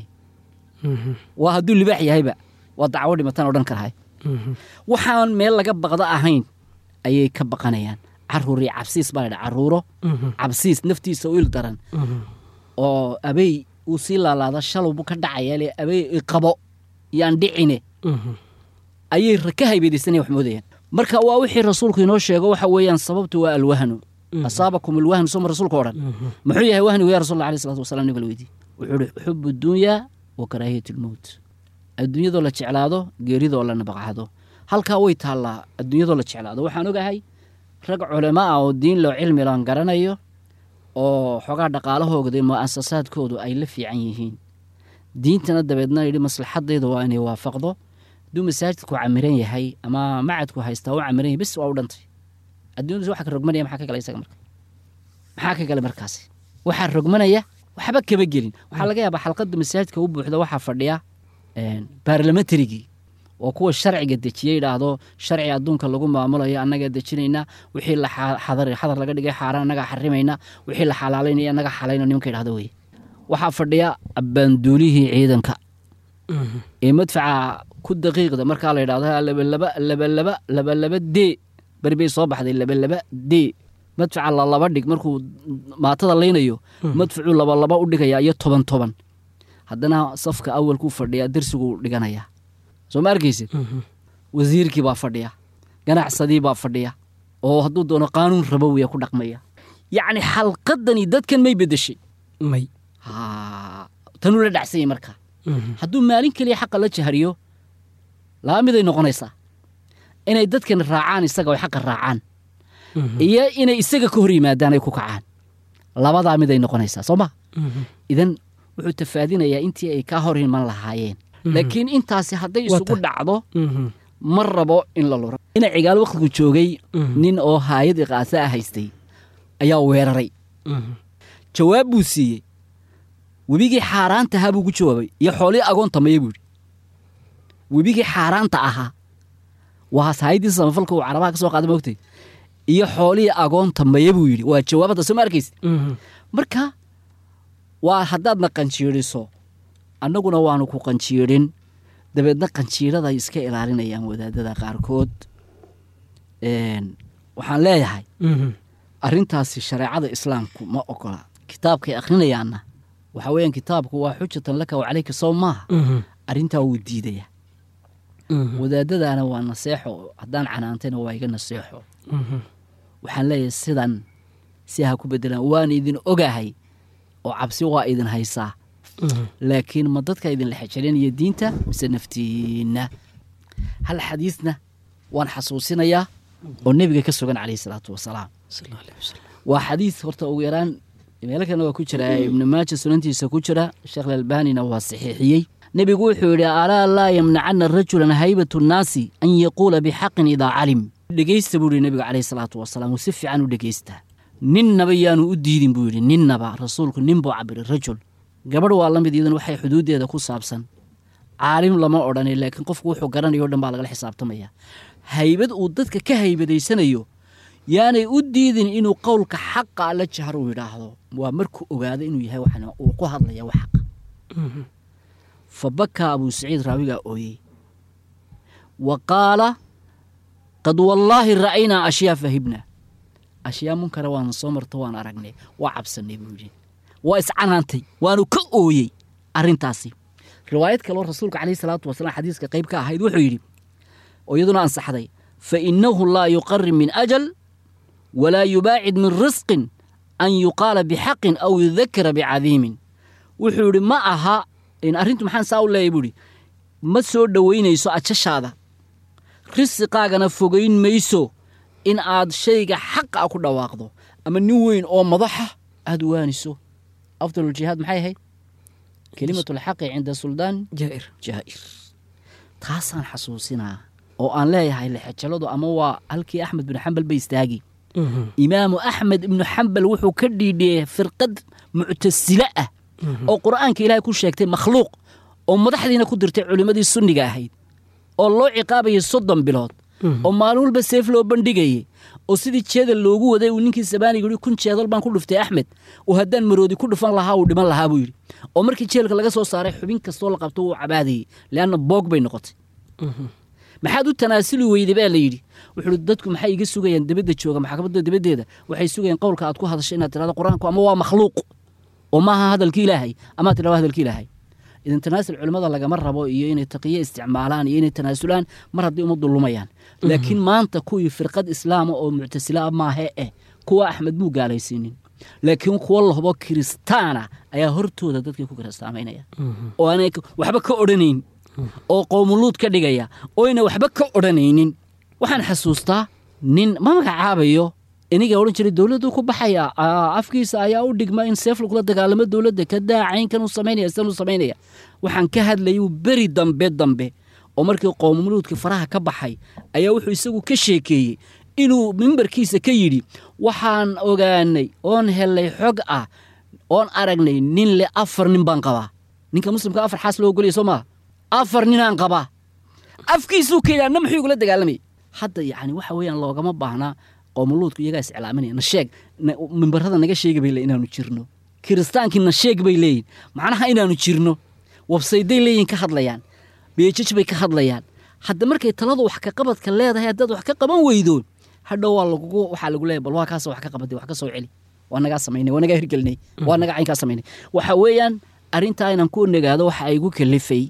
waa hadduu libaax yahayba waa dacwo dhimataan odhan karahay waxaan meel laga baqdo ahayn ayay ka baqanayaan caruuri cabsiis baa ladha caruuro cabsiis naftiisa u il daran oo abey uu sii laalaada shalowbu ka dhacaya le abey iqabo yaan dhicine ayay ra- ka haybeydaysana wax moodayaan marka waa wixii rasuulku inoo sheego waxa weeyaan sababtu waa alwahnu asaabakum alwahnu soma rasuulka odhan muxuu yahay wahnigu ya rasul allah aleh salatu wasalam nabiga la weydiye wuxuu uhi xubu dunyaa wa karaahiyat lmowt adduunyadoo la jeclaado geeridoo la nabaqcado halkaa way taallaa adduunyadoo la jeclaado waxaan ogahay rag culamo ah oo diin loo cilmi laan garanayo oo xoogaa dhaqaalahooda mu'asasaadkoodu ay la fiican yihiin diintana dabeedna yidhi maslaxadayda waa inay waafaqdo hadduu masaajidku camiran yahay ama macadku haystaa u camiran yahay bis waa u dhantay adduunyadu waxa ka rogmanaya maxaa ka gala isaga marka maxaa ka gala markaasi waxaa rogmanaya waxba kama gelin waxaa laga yaabaa xalqadda masaajidka u buuxda waxaa fadhiya baarlamentarigii oo kuwa sharciga dejiye yidhaahdo sharci adduunka lagu maamulayo annagaa dejinaynaa wixii la xa- xadar xadar laga dhigay xaaraan annagaa xarimayna wixii la xalaalaynaya annagaa xalayno nimanka yidhahdo weye waxaa fadhiya abbaanduulihii ciidanka ee madfaca ku daqiiqda markaa la yidhahdo labalaba labalaba labalaba dee beri bay soo baxday labalaba dee madfaca lalaba dhig markuu maatada laynayo madfacuu labalaba u dhigaya iyo toban toban haddana safka awalkuu fadhiyaa dersiguu dhiganaya soo ma arkaysid wasiirkii baa fadhiya ganacsadii baa fadhiya oo hadduu doono qaanuun rabowiya ku dhaqmaya yacni xalqadani dadkan may bedeshay may Ha, tanuu la dhacsanyay markaa hadduu maalin keliya xaqa la jahriyo laba miday noqonaysaa inay dadkan raacaan isaga oo xaqa raacaan iyo inay isaga ka hor yimaadaan ay ku kacaan labadaa miday noqonaysaa soo ma idan wuxuu tafaadinayaa intii ay kaa hor iman lahaayeen laakiin intaasi hadday Waa isugu tahay. dhacdo ma rabo in la luro ina cigaal wakhtigu joogay nin oo haayad iqaasa ah haystay ayaa weeraray jawaab buu siiyey webigii xaaraanta ahaa buu ku jawaabay iyo xoolihii agoonta maya buu yidhi webigii xaaraanta ahaa waa haayadii samafalka uu carabaha ka soo qaaday moogtay iyo xoolihii agoonta maya buu yidhi waa jawaabada soo ma arkaysid marka waa haddaadna qanjiiriso annaguna waanu ku qanjiirin dabeedna qanjiirada ay iska ilaalinayaan wadaadada qaarkood Een, waxaan leeyahay arrintaasi shareecada islaamku ma ogola kitaabkay akhrinayaanna waxa weeyaan kitaabku waa xujatan laka wa calayka sow maaha arrintaa wuu diidaya wadaadadaana waa naseexo haddaan canaantayna waa iga naseexo waxaan leeyahay sidan si ha ku bedelaan waan idin ogahay oo cabsi waa idin haysaa laakiin ma dadka idinla xejelinaya diinta mise naftiinna hal xadiisna waan xasuusinayaa oo nebiga ka sugan calayhi salaatu wasalaam sal allahu aleyh wasalam waa xadiis horta ugu yaraan meelo kalena waa ku jira ibnu maaja sunantiisa ku jira sheekh lalbanina waa saxiixiyey nebigu wuxuu yidhi alaa laa yamnacana rajulan haybatu nnaasi an yaquula bixaqin idaa calim dhegeysta buu yidhi nebiga caleyhi salaatu wasalaam uu si fiican u dhegeystaa ninnaba yaanu u diidin buu yidhi ninnaba rasuulku nin buu cabiray rajul gabadh waa la mid iyaduna waxay xuduuddeeda ku saabsan caalim lama odhanay laakiin qofku wuxuu garanayo o dhan baa lagala xisaabtamaya haybad uu dadka ka haybadaysanayo yaanay u diidin inuu qowlka xaqa alla jahar uu yidhaahdo waa markuu ogaado inuu yahay waxan uu ku hadlaya wax xaqa fa bakaa abuu saciid raawigaa ooyey wa qaala qad wallaahi ra'aynaa ashyaa fahibna ashyaa munkara waana soo marto waan aragnay waa cabsanay buu yidhi waa iscanaantay waanu ka ooyey arrintaasi riwaayad kaloo rasuulka caleyhi salaatu wasalaam xadiiska qayb ka ahayd wuxuu yidhi oo iyaduna ansaxday fa innahu laa yuqarib min ajal walaa yubaacid min risqin an yuqaala bixaqin aw yudakira bicadiimin wuxuu yidhi ma aha arrintu maxaan saa u leeyahy buu yidhi ma soo dhowaynayso ajashaada risiqaagana fogayn mayso in aad shayga xaqa a ku dhawaaqdo ama nin weyn oo madaxa aada waaniso afdaluljihaad maxay ahayd kelimatulxaqi cinda suldaan jaa'ir jaa'ir taasaan xasuusinaa oo aan leeyahay lexejaladu ama waa halkii axmed binu xambal ba istaagi imaamu axmed ibnu xambal wuxuu ka dhiidhiyey firqad muctasile ah oo qur'aanka ilaahay ku sheegtay makhluuq oo madaxdiina ku dirtay culimmadii sunniga ahayd oo loo ciqaabayay soddon bilood oo maalin walba seef loo bandhigayey oo sidii jeedal loogu waday uu ninkii sabaaniga yihi kun jeedal baan ku dhuftay axmed oo haddaan maroodi ku dhufan lahaa uu dhiman lahaa buu yidhi oo markii jeelka laga soo saaray xubin kastoo la qabto wuu cabaadayey leanna boog bay noqotay maxaad u tanaasuli weyday baa la yidhi wuxuu dadku maxay iga sugayaan debadda jooga maxkamadda debaddeeda waxay sugayaan qowlka aad ku hadasho inaad tirahdo qur-aanku ama waa makhluuq oo maaha hadalki ilaahay amaad tidhahdo hadalki ilaahay idan tanaasul culimmada lagama rabo iyo inay taqiyo isticmaalaan iyo inay tanaasulaan mar haddii ummaddu lumayaan laakiin maanta kuwii firqad islaama oo muctasila maahe eh kuwa axmed muu gaalaysiinin laakiin kuwa lahubo kiristaana ayaa hortooda dadkii ku kiristaamaynaya oo aanay waxba ka odhanayn oo qowmuluud ka dhigaya oo ayna waxba ka odhanaynin waxaan xasuustaa nin ma magacaabayo iniga odhan jiray dowladdu ku baxaya afkiisa ayaa u dhigma in seef lagula dagaalamo dowladda ka daacaynkan u samaynaya sidan u samaynaya waxaan ka hadlayay beri dambe dambe oo markii qowmuluudka faraha ka baxay ayaa wuxuu isagu ka sheekeeyey inuu mimbarkiisa ka yidhi waxaan ogaanay oon helay xog ah oon aragnay nin le afar nin baan qabaa ninka muslimka afar xaas loo ogolaya soo maaha afar ninaan qabaa afkiisuu ka yidhi anna muxuu igula dagaalamayay hadda yacni waxa weeyaan loogama baahnaa qoomuluudku iyagaa iscilaaminaya nasheeg mimbarada naga sheegi bay le inaanu jirno kiristaankii nasheeg bay leeyihin macnaha inaanu jirno wabsayday leeyihin ka hadlayaan beejaj bay ka hadlayaan hadda markay taladu wax ka qabadka leedahay haddaad wax ka qaban weydo hadhow waa lagugu waxaa lagu leeyahy bal waa kaasa wax ka qabatay wax ka soo celi waa nagaa samaynay waa nagaa hirgelinay waa nagaa caynkaa samaynay waxa weeyaan arrintaa inaan ku nagaado waxa ay igu kalifay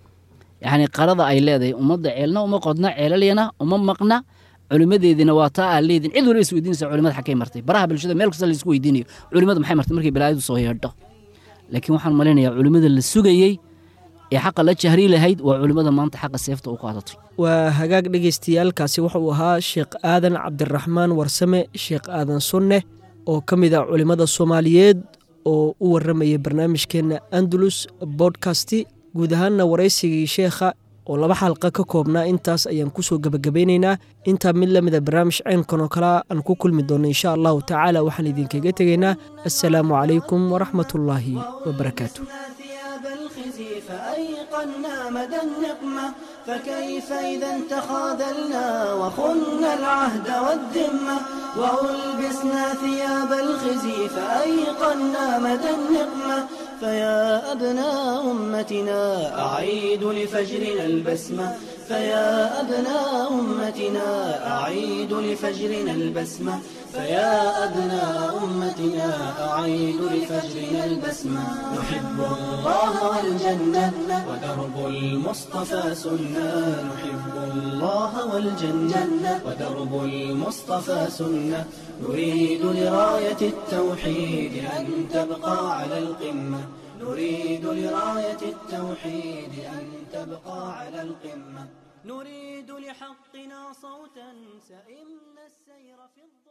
yacni qarada ay leedahay ummadda ceelna uma qodna ceelalyana uma maqna culimadeediina waa taa aa leedin cid waliba is weydiinaysa culimada xagkay martay baraha bulshada meel kasta laisku weydiinayo culimada maxay martay markay balaayadu soo yeedho laakiin waxaan malaynayaa culimada la sugayey ee xaqa la jahri lahayd waa culimmada maanta xaqa seefta u qaadatay waa hagaag dhagaystayaalkaasi wuxuu ahaa sheekh aadan cabdiraxmaan warsame sheekh aadan sunne oo ka mid a culimmada soomaaliyeed oo u warramayay barnaamijkeenna andalus bodkasti guud ahaanna waraysigii sheekha oo laba xalqa ka koobnaa intaas ayaan kusoo gebagabaynaynaa intaa mid la mida barnaamij ceynkan oo kalea aan ku kulmi doonno insha allahu tacaala waxaan idinkaga tegaynaa assalaamu calaykum waraxmatullaahi wabarakaatu ثياب الخزي فأيقنا مدى النقمة فكيف إذا تخاذلنا وخنا العهد والذمة وألبسنا ثياب الخزي فأيقنا مدى النقمة فيا أبناء أمتنا أعيد لفجرنا البسمة فيا أبناء أمتنا أعيد لفجرنا البسمة فيا أبناء أمتنا أعيد لفجرنا البسمة نحب الله والجنة ودرب المصطفى سنة نحب الله والجنة ودرب المصطفى سنة نريد لراية التوحيد أن تبقى على القمة نريد لراية التوحيد أن تبقى على القمة نريد لحقنا صوتا سئمنا السير في الظلام